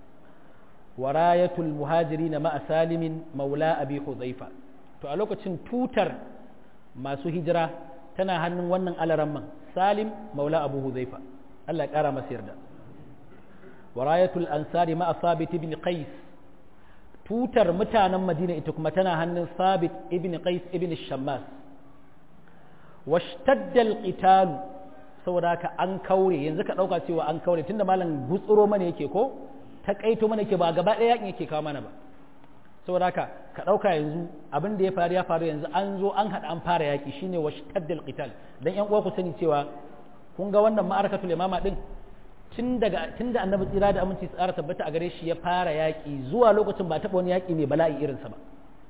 warayatul muhajiri na ma'a salimin maula abi huzaifa to a lokacin tutar masu hijira tana hannun wannan alaramman salim maula abu huzaifa Allah ya kara masa yarda warayatul ansari ma'a sabit ibn qais tutar mutanen madina ita kuma tana hannun sabit ibn qais ibn shammas washtadda alqital saboda haka an kaure yanzu ka dauka cewa an kaure tunda malam gutsuro mana yake ko ta kaito mana yake ba gaba daya yakin yake kawo mana ba saboda haka ka dauka yanzu abin da ya faru ya faru yanzu an zo an hada an fara yaki shine washtadda alqital dan yan uwa ku sani cewa kun ga wannan ma'arakatul imama din tun daga tun da annabi tsira da aminci tsara tabbata a gare shi ya fara yaƙi zuwa lokacin ba taɓa wani yaƙi mai bala'i irinsa ba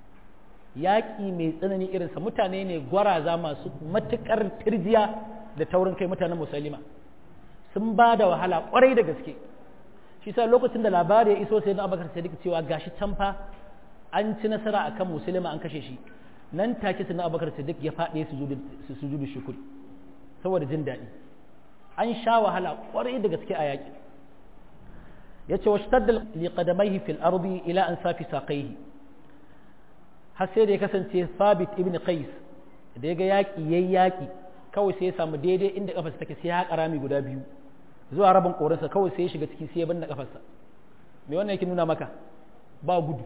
yaƙi mai tsanani irinsa mutane ne gwaraza masu matuƙar tirjiya da taurin kai mutanen musulma sun ba da wahala ƙwarai da gaske shi sa lokacin da labari ya iso sai na abakar sadiq cewa gashi can fa an ci nasara akan musulma an kashe shi nan take sai na abakar sadiq ya faɗe su sujudu shukuri saboda jin daɗi an sha wahala kwarai da gaske a yaƙi ya ce wasu taddal liƙadamaihi fil ardi ila an safi saƙaihi har sai da ya kasance sabit ibn qais da ya ga yaƙi yayi yaƙi kawai sai ya samu daidai inda kafarsa take sai ya haƙa rami guda biyu zuwa rabin ƙorinsa kawai sai ya shiga ciki sai ya binne kafarsa me wannan yake nuna maka ba gudu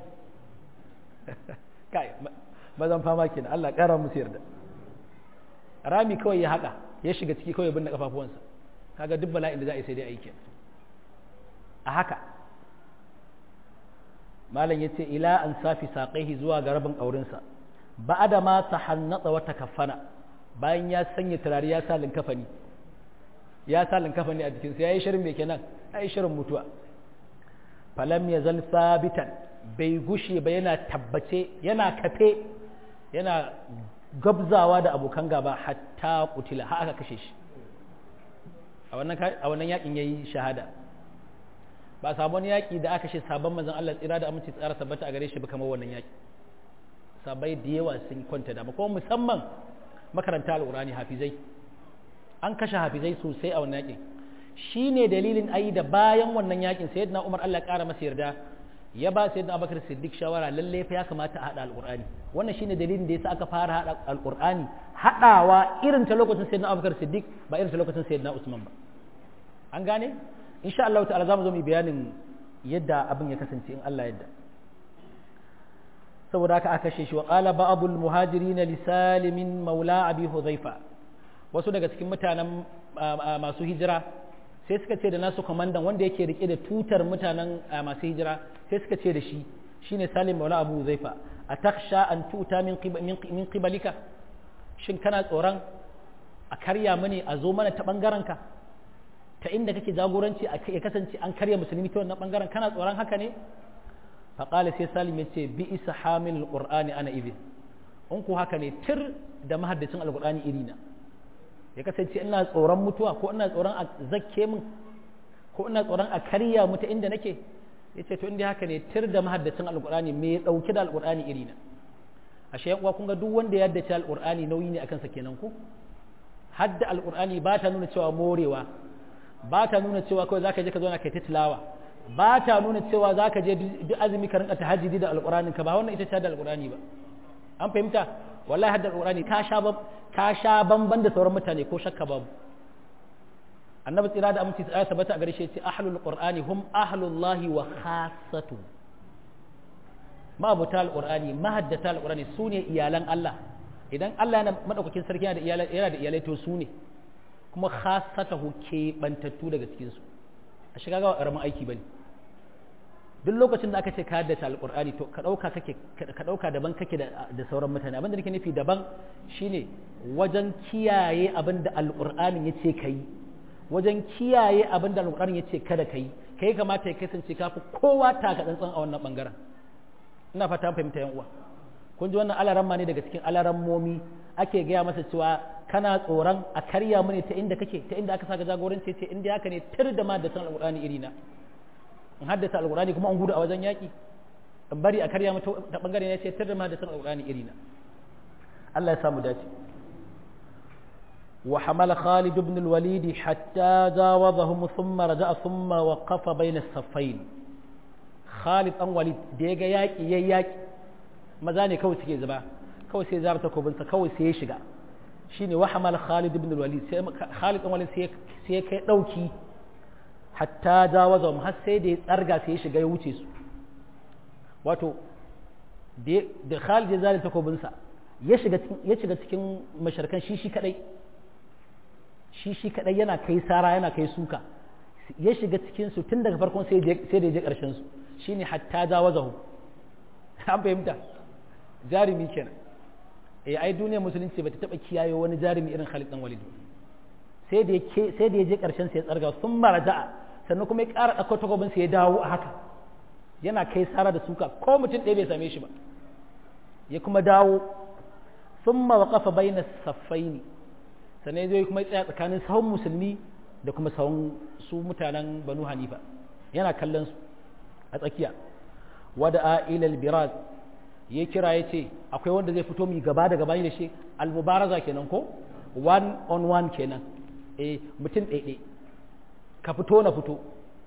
kai mazan fama kenan Allah ƙara musu yarda rami kawai ya haƙa ya shiga ciki kawai ya binne kafafuwansa kaga duk bala'in da za a yi sai dai aiki a haka malam yace ila an safi saƙaihi zuwa ga rabin ƙaurinsa ba da ma ta hannatsa wata kafana bayan ya sanya turare ya sa linkafani ya sa linkafani a jikinsa ya yi shirin mai kenan ya yi shirin mutuwa falam ya zal sabitan bai gushe ba yana tabbace yana kafe yana gabzawa da abokan gaba hatta kutila har aka kashe shi a wannan yakin yayi shahada ba sabon yaki da aka kashe sabon manzon Allah tsira da aminci tsara tabbata a gare shi ba kamar wannan yaki sabai da yawa sun kwanta dama kuma musamman makaranta al'urani hafizai an kashe hafizai sosai a wannan yakin shi ne dalilin ayi da bayan wannan yakin sayyidina umar allah ƙara masa yarda ya ba sayyidina abubakar siddiq shawara lalle fa ya kamata a haɗa al'urani wannan shine dalilin da yasa aka fara haɗa al'urani haɗawa irin ta lokacin sayyidina abubakar siddiq ba irin ta lokacin sayyidina usman ba an gane insha Allah ta'ala zamu zo mu bayanin yadda abin ya kasance in Allah yadda saboda haka aka kashe shi wa qala ba'dul muhajirin li salimin maula abi hudhaifa wasu daga cikin mutanen masu hijira sai suka ce da nasu komandan wanda yake rike da tutar mutanen masu hijira sai suka ce da shi shine salim maula abu hudhaifa atakhsha an tuta min min qibalika shin kana tsoron a karya mani a zo mana ta bangaren ka ta inda kake jagoranci ya kasance an karya musulmi ta wannan bangaren kana tsoron haka ne faƙala sai salim ya ce bi isa hamil alƙur'ani ana izin in ku haka ne tir da mahaddacin alƙur'ani irina ya kasance ina tsoron mutuwa ko ina tsoron a zakke min ko ina tsoron a karya mu ta inda nake ya ce to inda haka ne tir da mahaddacin alƙur'ani me ya ɗauki da alƙur'ani irina ashe yan uwa kun ga duk wanda ya haddace alƙur'ani nauyi ne akan sa kenan ko hadda alƙur'ani ba ta nuna cewa morewa ba ta nuna cewa kawai zaka je ka zauna kai ta tilawa ba ta nuna cewa zaka je duk azumi ka rinka tahajjudi da alqur'anin ka ba wannan ita ce da alqur'ani ba an fahimta wallahi hadda alqur'ani ka sha ka sha bamban da sauran mutane ko shakka babu annabi tsira da aminci tsaya sabata a gare shi ce ahlul qur'ani hum ahlullahi wa khassatu ma'abuta alqur'ani mahaddata alqur'ani sune iyalan Allah idan Allah yana madaukakin sarki yana da iyalai yana da iyalai to su ne kuma khasatahu ke bantattu daga cikin su a shiga ga karamin aiki bane duk lokacin da aka ce ka haddace alqur'ani to ka dauka kake ka dauka daban kake da da sauran mutane abin da nake nufi daban shine wajen kiyaye abin da alqur'ani yace kai wajen kiyaye abin da alqur'ani yace kada kai kai kamata ya kasance kafi kowa taka tsantsan a wannan bangaren ina fata fahimta yan uwa kun ji wannan alaramma ne daga cikin alarammomi ake gaya masa cewa kana tsoron a karya mu ne ta inda kake ta inda aka saka jagoranci ce inda haka ne tir da ma da san alqur'ani iri na in haddasa alqur'ani kuma an gudu a wajen yaki in bari a karya mu ta bangare ne ce tir da ma da san alqur'ani iri na Allah ya samu dace wa hamala Khalid ibn al-Walid hatta jawazahum thumma raja'a thumma waqafa bayna as-saffayn Khalid an Walid da ya ga yaki yayi yaki maza ne kawai suke zuba kawai sai zara takobinsa kawai sai ya shiga shine wa hamal Khalid ibn al-Walid sai Khalid ibn Walid sai ya kai dauki hatta jawaza har sai da ya tsarga sai ya shiga ya wuce su wato da Khalid ya zara takobinsa ya shiga ya shiga cikin masharkan shi shi kadai shi shi kadai yana kai sara yana kai suka ya shiga cikin su tun daga farkon sai sai da ya je karshen su shine hatta jawazahu an fahimta jarumi kenan eh ai duniyar musulunci bata taba kiyaye wani jarumi irin Khalid dan Walid sai da yake sai da yaje karshen sai ya tsarga sun maraja'a sannan kuma ya ƙara ɗauko takobin sai ya dawo a haka yana kai sara da suka ko mutum ɗaya bai same shi ba ya kuma dawo thumma waqafa baina saffaini sannan ya zo kuma ya tsaya tsakanin sahun musulmi da kuma sahun su mutanen Banu Hanifa yana kallon su a tsakiya wada ilal biraz ya kira ya ce akwai wanda zai fito mai gaba da gaba da shi almubaraza kenan ko one on one kenan eh mutum ɗaiɗe ka fito na fito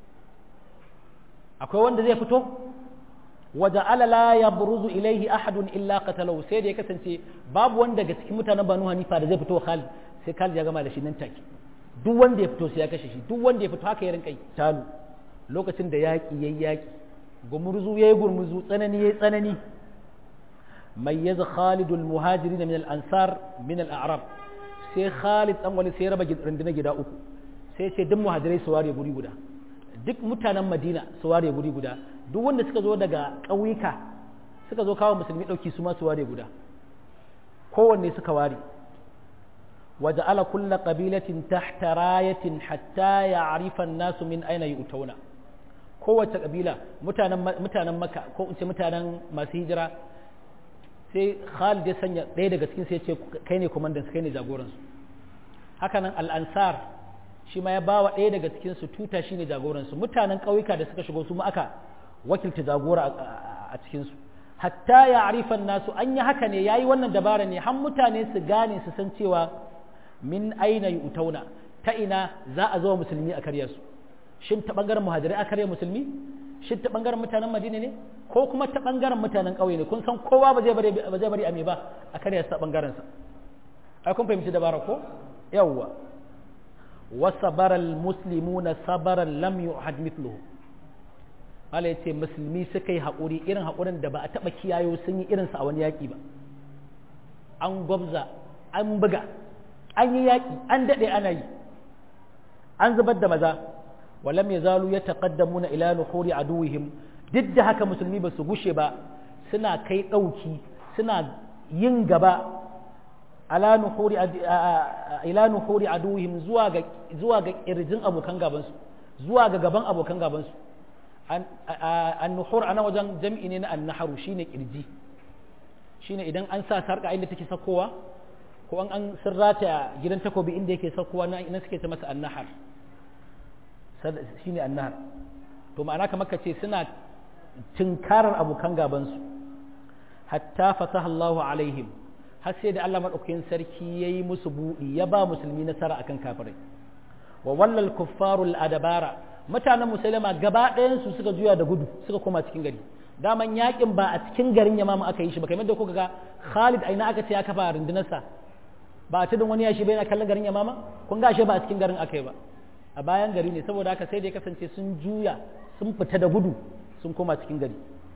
akwai wanda zai fito waje alala ya buruzu ilaihi ahadun illa qatalahu sai da ya kasance babu wanda daga cikin mutanen banu hanifa da zai fito Khalid sai Khalid ya gama da shi nan take duk wanda ya fito sai ya kashe shi duk wanda ya fito haka ya rinka talu lokacin da yaƙi yayi yaƙi gumurzu yayi gurmuzu tsanani yayi tsanani mayyaza Khalid al-muhajirin min al-ansar min al-a'rab sai Khalid dan wani sai raba rundunar gida uku sai ce duk muhajirai su ware guri guda duk mutanen Madina su ware guri guda duk wanda suka zo daga ƙauyuka suka zo kawo musulmi ɗauki su ma su ware guda kowanne suka ware وجعل كل قبيلة تحت راية حتى يعرف الناس من أين يؤتون kowace kabila mutanen maka ko in ce mutanen masu hijira sai Khalid ya sanya ɗaya daga cikin sai ya ce kai ne komandan kai ne jagoransu hakanan al'ansar shi ma ya ba wa ɗaya daga cikin su tuta shi ne jagoransu mutanen ƙauyuka da suka shigo su ma aka wakilta jagora a cikinsu hatta ya arifan nasu an yi haka ne ya yi wannan dabara ne har mutane su gane su san cewa min aina yi utauna ta ina za a zo musulmi a karya su shin ta ɓangaren muhajirai a karya musulmi shin ta ɓangaren mutanen madina ne ko kuma ta ɓangaren mutanen ƙauye ne kun san kowa ba zai bari a me ba a karya su ta ɓangaren sa ai kun fahimci dabara ko yawwa wasabara almuslimuna sabaran lam yu'had mithluhu Allah ya ce musulmi suka yi haƙuri irin haƙurin da ba a taɓa kiyayo sun yi irinsa a wani yaƙi ba an gwabza an buga an yi yaƙi an daɗe ana yi an zubar da maza walam ya zalu ya taƙaddamu na ila nuhuri aduwihim duk da haka musulmi ba su gushe ba suna kai ɗauki suna yin gaba ala nuhuri ila nuhuri aduwihim zuwa ga zuwa ga kirjin abokan gabansu zuwa ga gaban abokan gabansu an-nuhur ana wajen jam'i ne na an-naharu shine kirji shine idan an sa sarka inda take sakowa ko an an sirrata gidan takobi inda yake sakowa na ina suke ta masa an-nahar shine an-nahar to ma'ana kamar ka ce suna tinkarar abokan gabansu hatta fataha Allahu alaihim har sai da Allah madaukakin sarki yayi musu buɗi ya ba musulmi nasara akan kafirai wa wallal kuffarul adabara mutanen musulma gaba ɗayan su suka juya da gudu suka koma cikin gari daman yakin ba a cikin garin yamama aka yi shi ba kamar da kuka ga Khalid aina aka ce ya kafa rundunarsa ba a tudun wani yashi bai na kallon garin yamama kun ga shi ba a cikin garin aka yi ba a bayan gari ne saboda haka sai da ya kasance sun juya sun fita da gudu sun koma cikin gari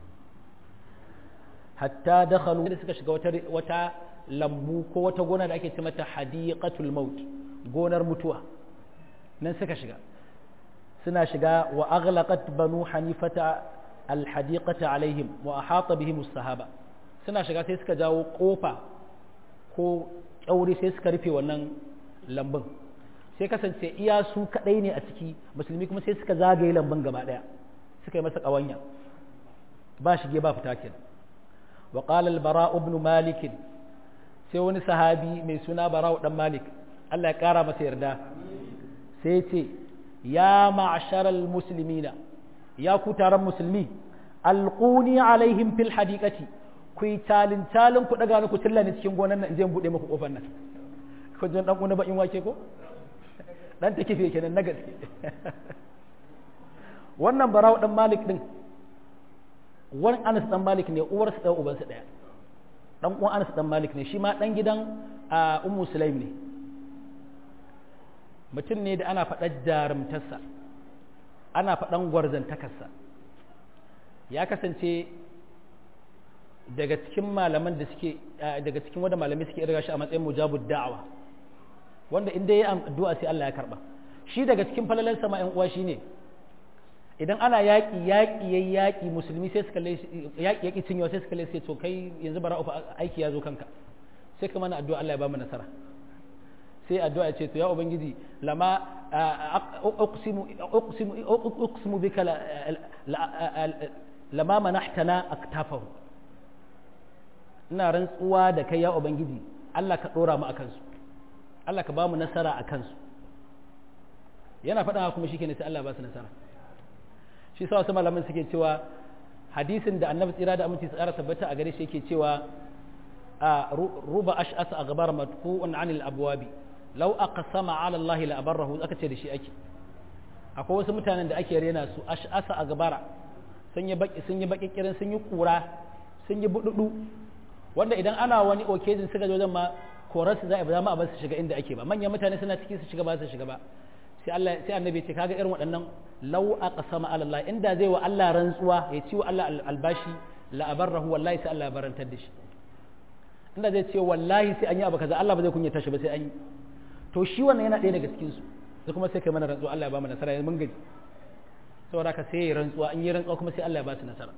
hatta dakhalu da suka shiga wata wata lambu ko wata gona da ake ce mata hadiqatul maut gonar mutuwa nan suka shiga suna shiga wa aghlaqat banu hanifata alhadiqata alaihim wa ahata bihim sahaba suna shiga sai suka jawo kofa ko kyauri sai suka rufe wannan lambun sai kasance iya su kadai ne a ciki musulmi kuma sai suka zagaye lambun gaba daya suka yi masa kawanya ba shige ba fita kenan wa qala al-bara ibn malik sai wani sahabi mai suna bara'u dan malik Allah ya kara masa yarda sai ce ya ma'asharal muslimina ya ku taron musulmi alquni alaihim fil hadiqati ku yi talin talin ku daga ni ku tilla ni cikin gonan nan in je in bude muku kofar nan ko jan dan kuna bakin wake ko dan take fiye kenan na gaske wannan bara'u dan malik din wani Anas dan Malik ne uwarsa ɗaya ubansa ɗaya dan uwan Anas dan Malik ne shi ma dan gidan Ummu Sulaim ne mutum ne da ana faɗar jarumtarsa ana faɗan gwarzantakarsa ya kasance daga cikin malaman da suke daga cikin wanda malamai suke irga shi a matsayin mujabud da'awa wanda inda ya addu'a sai Allah ya karba shi daga cikin falalansa ma ƴan uwa shine idan ana yaƙi yaƙi yayi yaƙi musulmi sai suka yaƙi yaƙi cinyewa sai suka sai to kai yanzu bara ufa aiki ya zo kanka sai ka mana addu'a Allah ya ba mu nasara sai addu'a ce to ya ubangiji lama uqsimu uqsimu uqsimu bika lama manahtana aktafahu ina rantsuwa da kai ya ubangiji Allah ka dora mu akan su Allah ka ba mu nasara akan su yana faɗa kuma shi sai Allah ba su nasara shi sa wasu malaman suke cewa hadisin da annabi tsira da aminci tsara tabbata a gare shi yake cewa a ruba ash'asa a gabar matku'un anil abwabi law aqsama ala Allah la abarrahu aka ce da shi ake akwai wasu mutanen da ake rena su ash'asa a gabara sun yi baki sun yi baki kirin sun yi kura sun yi bududu wanda idan ana wani occasion suka zo ma korar su za a ba ma a bar su shiga inda ake ba manyan mutane suna ciki su shiga ba su shiga ba sai Allah sai annabi ce kaga irin waɗannan law aqsama ala Allah inda zai wa Allah rantsuwa ya ci wa Allah albashi la abarrahu wallahi sai Allah ya barantar da shi inda zai ce wallahi sai an yi abu kaza Allah ba zai kunyata shi ba sai an yi to shi wannan yana ɗaya daga cikin su sai kuma sai kai mana rantsuwa Allah ya ba mu nasara yanzu mun gaji saboda ka sai ya rantsuwa an yi rantsuwa kuma sai Allah ya ba su nasara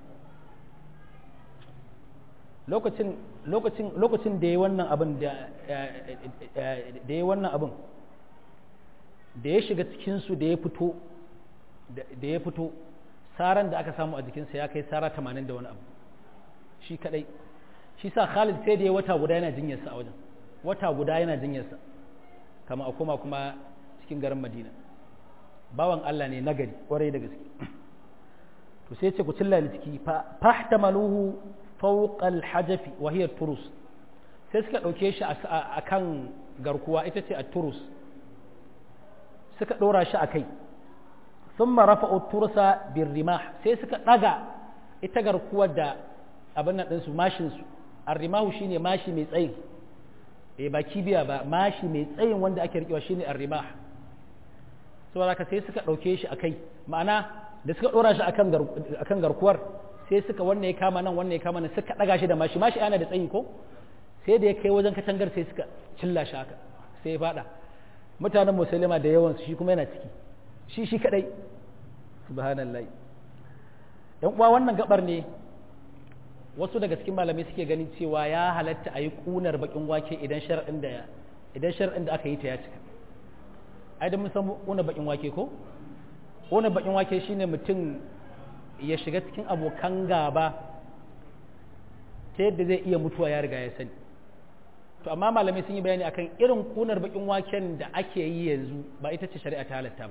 lokacin lokacin lokacin da yayi wannan abin da da yayi wannan abin da ya shiga cikinsu da ya fito da ya fito saran da aka samu a jikinsa ya kai sara tamanin da wani abu shi kadai shi sa Khalid sai da ya wata guda yana jinyarsa a wajen wata guda yana jinyarsa kama a koma kuma cikin garin Madina bawan Allah ne nagari kwarai da gaske to sai ce ku cilla ni ciki fahtamaluhu fawqal hajafi wa hiya turus sai suka ɗauke shi a kan garkuwa ita ce a turus suka ɗora shi a kai sun marafa tursa bin rimah sai suka ɗaga ita garkuwar da abin nan ɗinsu mashinsu arrimahu shine mashi mai tsayi e ba kibiya ba mashi mai tsayin wanda ake rikewa shine arrimah saboda haka sai suka ɗauke shi a kai ma'ana da suka ɗora shi akan garkuwar sai suka wannan ya kama nan wannan ya kama nan suka ɗaga shi da mashi mashi ana da tsayi ko sai da ya kai wajen katangar sai suka cilla shi haka sai ya faɗa mutanen musulma da yawansu shi kuma yana ciki shi shi kadai subhanallah yan uwa wannan gabar ne wasu daga cikin malamai suke ganin cewa ya halatta a yi kunar bakin wake idan shar'in da idan shar'in da aka yi ta ya cika ai da mun san kunar bakin wake ko kunar bakin wake shine mutum ya shiga cikin abokan gaba ta yadda zai iya mutuwa ya riga ya sani to amma malamai sun yi bayani akan irin kunar bakin waken da ake yi yanzu ba ita ce shari'a ta halatta ba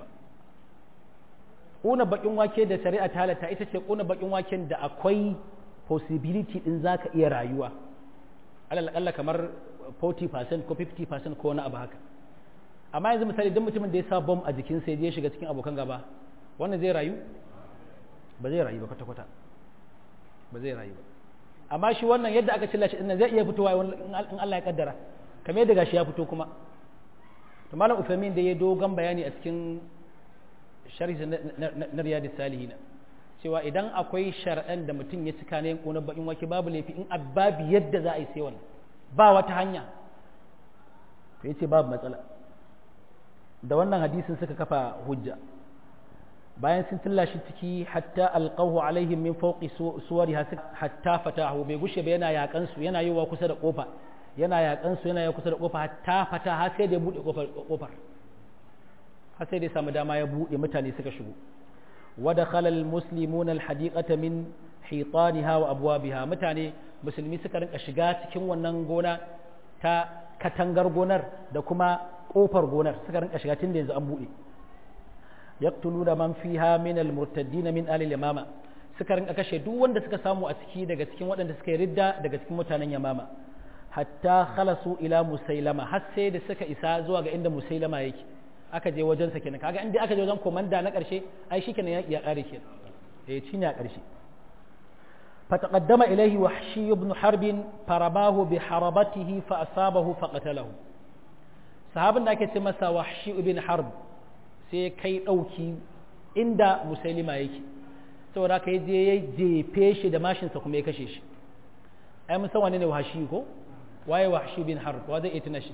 kunar bakin wake da shari'a ta halatta ita ce kunar bakin waken da akwai possibility din zaka iya rayuwa alal akalla kamar 40% ko 50% ko wani abu haka amma yanzu misali duk mutumin da ya sa bomb a jikin sai ya shiga cikin abokan gaba wannan zai rayu ba zai rayu ba kwata-kwata ba zai rayu ba amma shi wannan yadda aka cilla shi dinnan zai iya fitowa in Allah ya kaddara kamar yadda gashi ya fito kuma to malam Uthaymeen da ya dogon bayani a cikin sharhi na riyadus salihin cewa idan akwai shar'an da mutum ya cika ne ko na bakin wake babu laifi in ababi yadda za a yi sai wannan ba wata hanya to yace babu matsala da wannan hadisin suka kafa hujja bayan sun tilla shi ciki hatta alqahu alaihim min fawqi suwariha hatta fatahu bai gushe ba yana yakan su yana yiwa kusa da kofa yana yakan su yana yiwa kusa da kofa hatta fata har sai da ya bude kofar kofar har sai da ya samu dama ya bude mutane suka shigo wa dakhala almuslimuna alhadiqata min hitaniha wa abwabiha mutane musulmi suka rinka shiga cikin wannan gona ta katangar gonar da kuma kofar gonar suka rinka shiga tun da yanzu an bude yaqtuluna man fiha min almurtaddin min ahli yamama suka rinka kashe duk wanda suka samu a ciki daga cikin waɗanda suka yi ridda daga cikin mutanen yamama hatta khalasu ila musailama har sai da suka isa zuwa ga inda musailama yake aka je wajen sa kenan kaga inda aka je wajen komanda na ƙarshe ai shikenan ya ya kare kenan eh shine a ƙarshe فتقدم إليه وحشي بن حرب فرماه بحربته فأصابه فقتله صحابنا كتمسا وحشي بن حرب sai kai ɗauki inda musailima yake saboda ka yi je ya jefe shi da mashinsa kuma ya kashe shi ai mun san wane ne wahashi ko waye wahashi bin harb wa zai iya tuna shi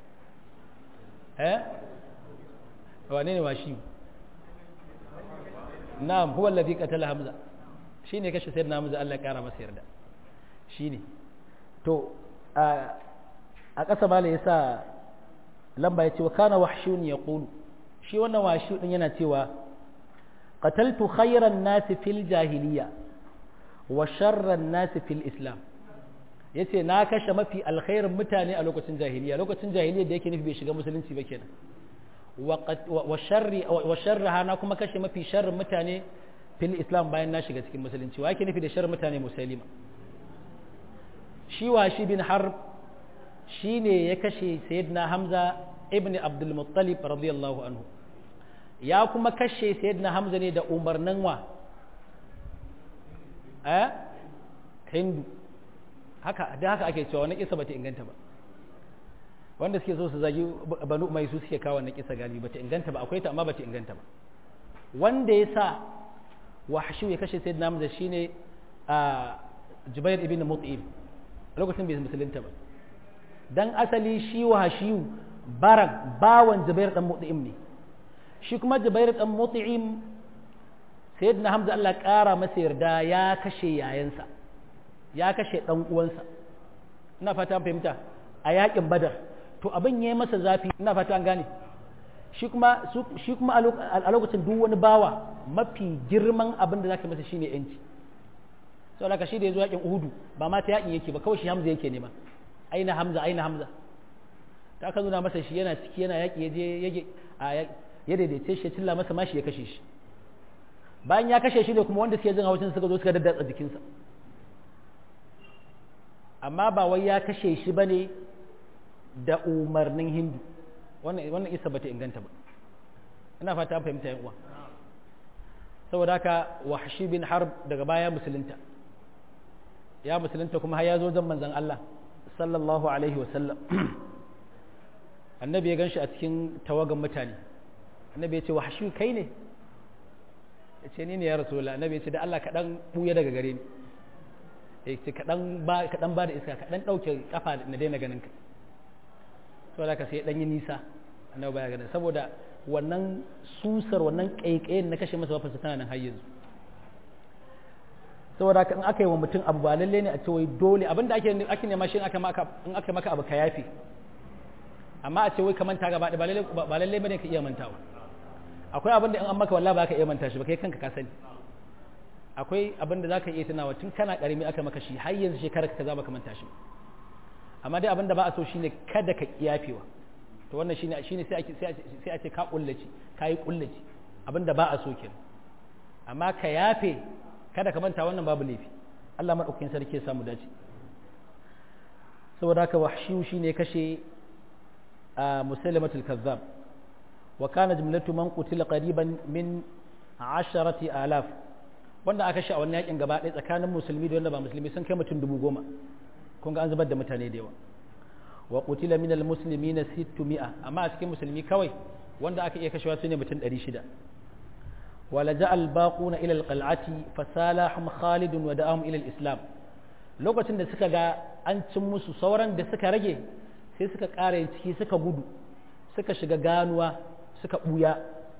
eh wane ne wahashi na'am huwa alladhi qatala hamza shine kashe sayyidina hamza Allah ya kara masa yarda shine to a ƙasa mala yasa lamba yace wa kana wahshun yaqulu shi wannan washi din yana cewa qataltu khayran nasi fil jahiliya wa sharran nasi fil islam yace na kashe mafi alkhairin mutane a lokacin jahiliya lokacin jahiliya da yake nufi bai shiga musulunci ba kenan wa sharri wa sharraha na kuma kashe mafi sharrin mutane fil islam bayan na shiga cikin musulunci wa yake nufi da sharrin mutane musulma shi washi bin harb shine ya kashe sayyidina hamza ibn abdul muttalib radiyallahu anhu ya kuma kashe sayyidina hamza ne da umarnin wa eh hindu haka da haka ake cewa wannan kisa bata inganta ba wanda suke so su zagi banu mai su suke kawo wannan kisa galibi bata inganta ba akwai ta amma bata inganta ba wanda ya sa wahshu ya kashe sayyidina hamza shine a jubair ibn mut'im lokacin bai musulunta ba dan asali shi wahshiyu baran bawan jubair dan mut'im ne shi kuma jubair dan mut'im sayyidina hamza Allah kara masa yarda ya kashe yayansa ya kashe dan uwansa ina fata an fahimta a yakin badar to abin yayi masa zafi ina fata an gane shi kuma shi kuma a lokacin duk wani bawa mafi girman abin da zaka masa shine yanci saboda ka shi da yazo yakin uhudu ba ma ta yakin yake ba kawai shi hamza yake nema aina hamza aina hamza ta aka nuna masa shi yana ciki yana yaƙi ya je ya daidaice shi ya cilla masa mashi ya kashe shi bayan ya kashe shi ne kuma wanda suke jin haushin suka zo suka daddatsa jikinsa amma ba wai ya kashe shi ba ne da umarnin hindu wannan isa ba ta inganta ba ina fata an fahimta uwa saboda haka wahshi bin harb daga baya musulunta ya musulunta kuma har ya zo zan manzan Allah sallallahu alaihi wasallam annabi ya ganshi a cikin tawagan mutane annabi ya ce wahshi kai ne ya ce ni ne ya rasu annabi ya ce da Allah kaɗan ɓuya daga gare ni ya ce kaɗan ba da iska kaɗan ɗauke ƙafa na daina ganin ka saboda ka sai ɗan yi nisa annabi baya ganin saboda wannan susar wannan ƙaiƙayin na kashe masa wafarsa tana nan har yanzu saboda haka in aka yi wa mutum abu ba lalle ne a ce wai dole abinda ake ake nema shi in aka maka in aka maka abu ka yafe amma a ce wai ka manta gaba ba lalle ba lalle bane ka iya mantawa akwai abin da in an maka wallahi ba ka iya manta shi ba kai kanka ka sani akwai abin da zaka iya tunawa tun kana karimi aka maka shi har yanzu shekarar ka za ka manta shi amma dai abin da ba a so shine kada ka kiyafewa to wannan shine shine sai ake sai a ce ka kullace kai kullace abin da ba a so kenan amma ka yafe kada ka manta wannan babu laifi Allah madaukakin sarki ya samu dace saboda haka wahshiyu shine kashe musailamatul kazzab wa kana jumlatu man qutila qariban min 10000 wanda aka shi a wannan yakin gaba ɗaya tsakanin musulmi da wanda ba musulmi sun kai mutum dubu goma kun ga an zubar da mutane da yawa wa qutila min almuslimina 600 amma a cikin musulmi kawai wanda aka iya kashewa su ne mutum 600 ولجأ الباقون إلى القلعة فسالهم خالد ودعاهم إلى الإسلام lokacin da suka ga an cin musu sauran da suka rage sai suka ƙara ciki suka gudu suka shiga ganuwa suka ɓuya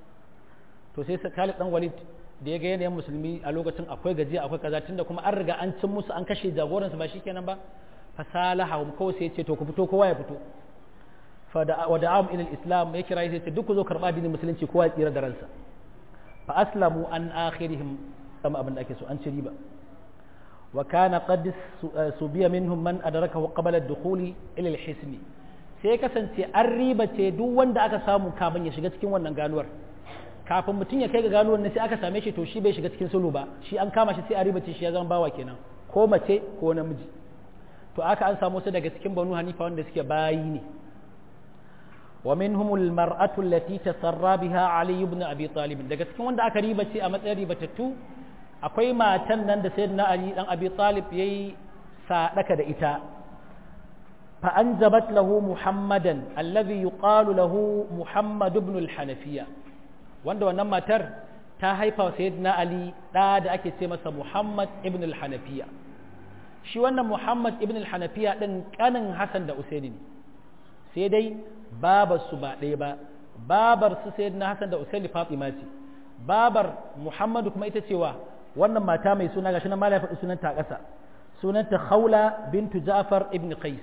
to sai Khalid dan Walid da ya ga yanayin musulmi a lokacin akwai gajiya akwai kaza tunda kuma an riga an cin musu an kashe jagoransu ba shikenan ba fasalahum kawai sai ya ce to ku fito kowa ya fito fa da wada'am ila al-islam ya kira sai ya ce duk ku zo karba addinin musulunci kowa ya tsira da ransa fa aslamu an akhirihim kama abin da ake so an ci riba wa kana qad subiya minhum man adrakahu qabla ad-dukhuli ila al-hisn sai kasance an riba ce duk wanda aka samu kafin ya shiga cikin wannan ganuwar kafin mutum ya kai ga ganuwar ne sai aka same shi to shi bai shiga cikin sulu ba shi an kama shi sai a riba ce shi ya zama bawa kenan ko mace ko namiji to aka an samu su daga cikin banu hanifa wanda suke bayi ne ومنهم المرأة التي تسرى بها علي بن أبي طالب daga cikin wanda aka riba ce a matsayin ribatattu akwai matan nan da sayyidina Ali dan Abi Talib yayi sadaka da ita fa anjabat lahu Muhammadan alladhi yuqalu lahu Muhammad ibn al-Hanafiya wanda wannan matar ta haifa sayyidina Ali da da ake ce masa Muhammad ibn al-Hanafiya shi wannan Muhammad ibn al-Hanafiya din kanin Hassan da Usaini ne sai dai babar su ba ɗaya ba babar su sai na Hassan da Usaini Fatima ce babar Muhammadu kuma ita cewa wannan mata mai suna gashi na mala faɗi sunanta a ƙasa sunanta Khawla bintu Ja'far ibn Qais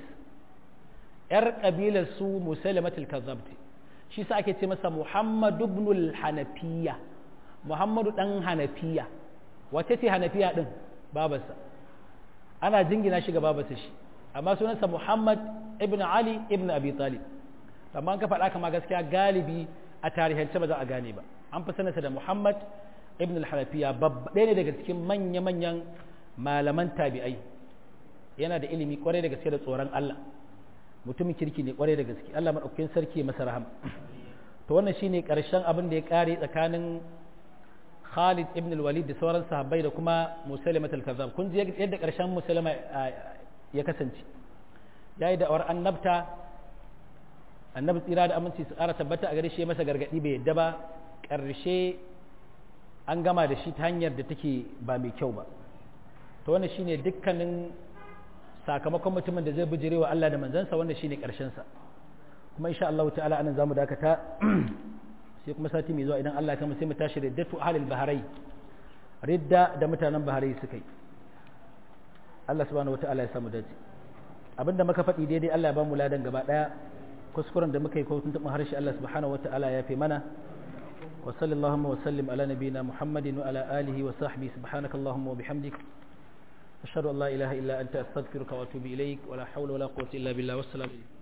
yar kabilar su Musailamatul Kazzab shi sa ake ce masa Muhammadu ibn al-Hanafiya Muhammadu dan Hanafiya wace ce Hanafiya din babarsa ana jingina shi ga babarsa shi amma sunansa Muhammad ibn Ali ibn Abi Talib amma ka faɗa kama gaskiya galibi a tarihance ba za a gane ba an fi sanarsa da Muhammad ibn al-Hanafiya ɗaya ne daga cikin manya-manyan malaman tabi'ai yana da ilimi kwarai da gaske da tsoron Allah mutumin kirki ne kwarai da gaske Allah maɗaukakin sarki masa rahama to wannan shine ƙarshen abin da ya ƙare tsakanin Khalid ibn al-Walid da sauran sahabbai da kuma Musalimat al-Kazzab kun ji yadda ƙarshen Musalama ya kasance yayi da awar annabta annabi tsira da aminci su ƙara tabbata a gare shi masa gargaɗi bai yadda ba ƙarshe an gama da shi ta hanyar da take ba mai kyau ba to wannan shine dukkanin sakamakon mutumin da zai bijire wa Allah da manzansa wannan shine ƙarshen sa kuma insha Allah ta'ala anan zamu dakata sai kuma sati mai zuwa idan Allah ya sai mu tashi riddatu ahlil baharai ridda da mutanen baharai suka yi Allah subhanahu wataala ya samu dace abinda muka faɗi daidai Allah ya ba mu ladan gaba ɗaya kuskuren da muka yi ko tuntuɓin harshe Allah subhanahu wata'ala ya fi mana wa sallallahu wa sallim ala nabiyina muhammadin wa ala alihi wa sahbihi subhanaka allahumma wa bihamdik ashhadu an la ilaha illa anta astaghfiruka wa atubu ilaik wa la hawla wa la quwwata illa billah wassalamu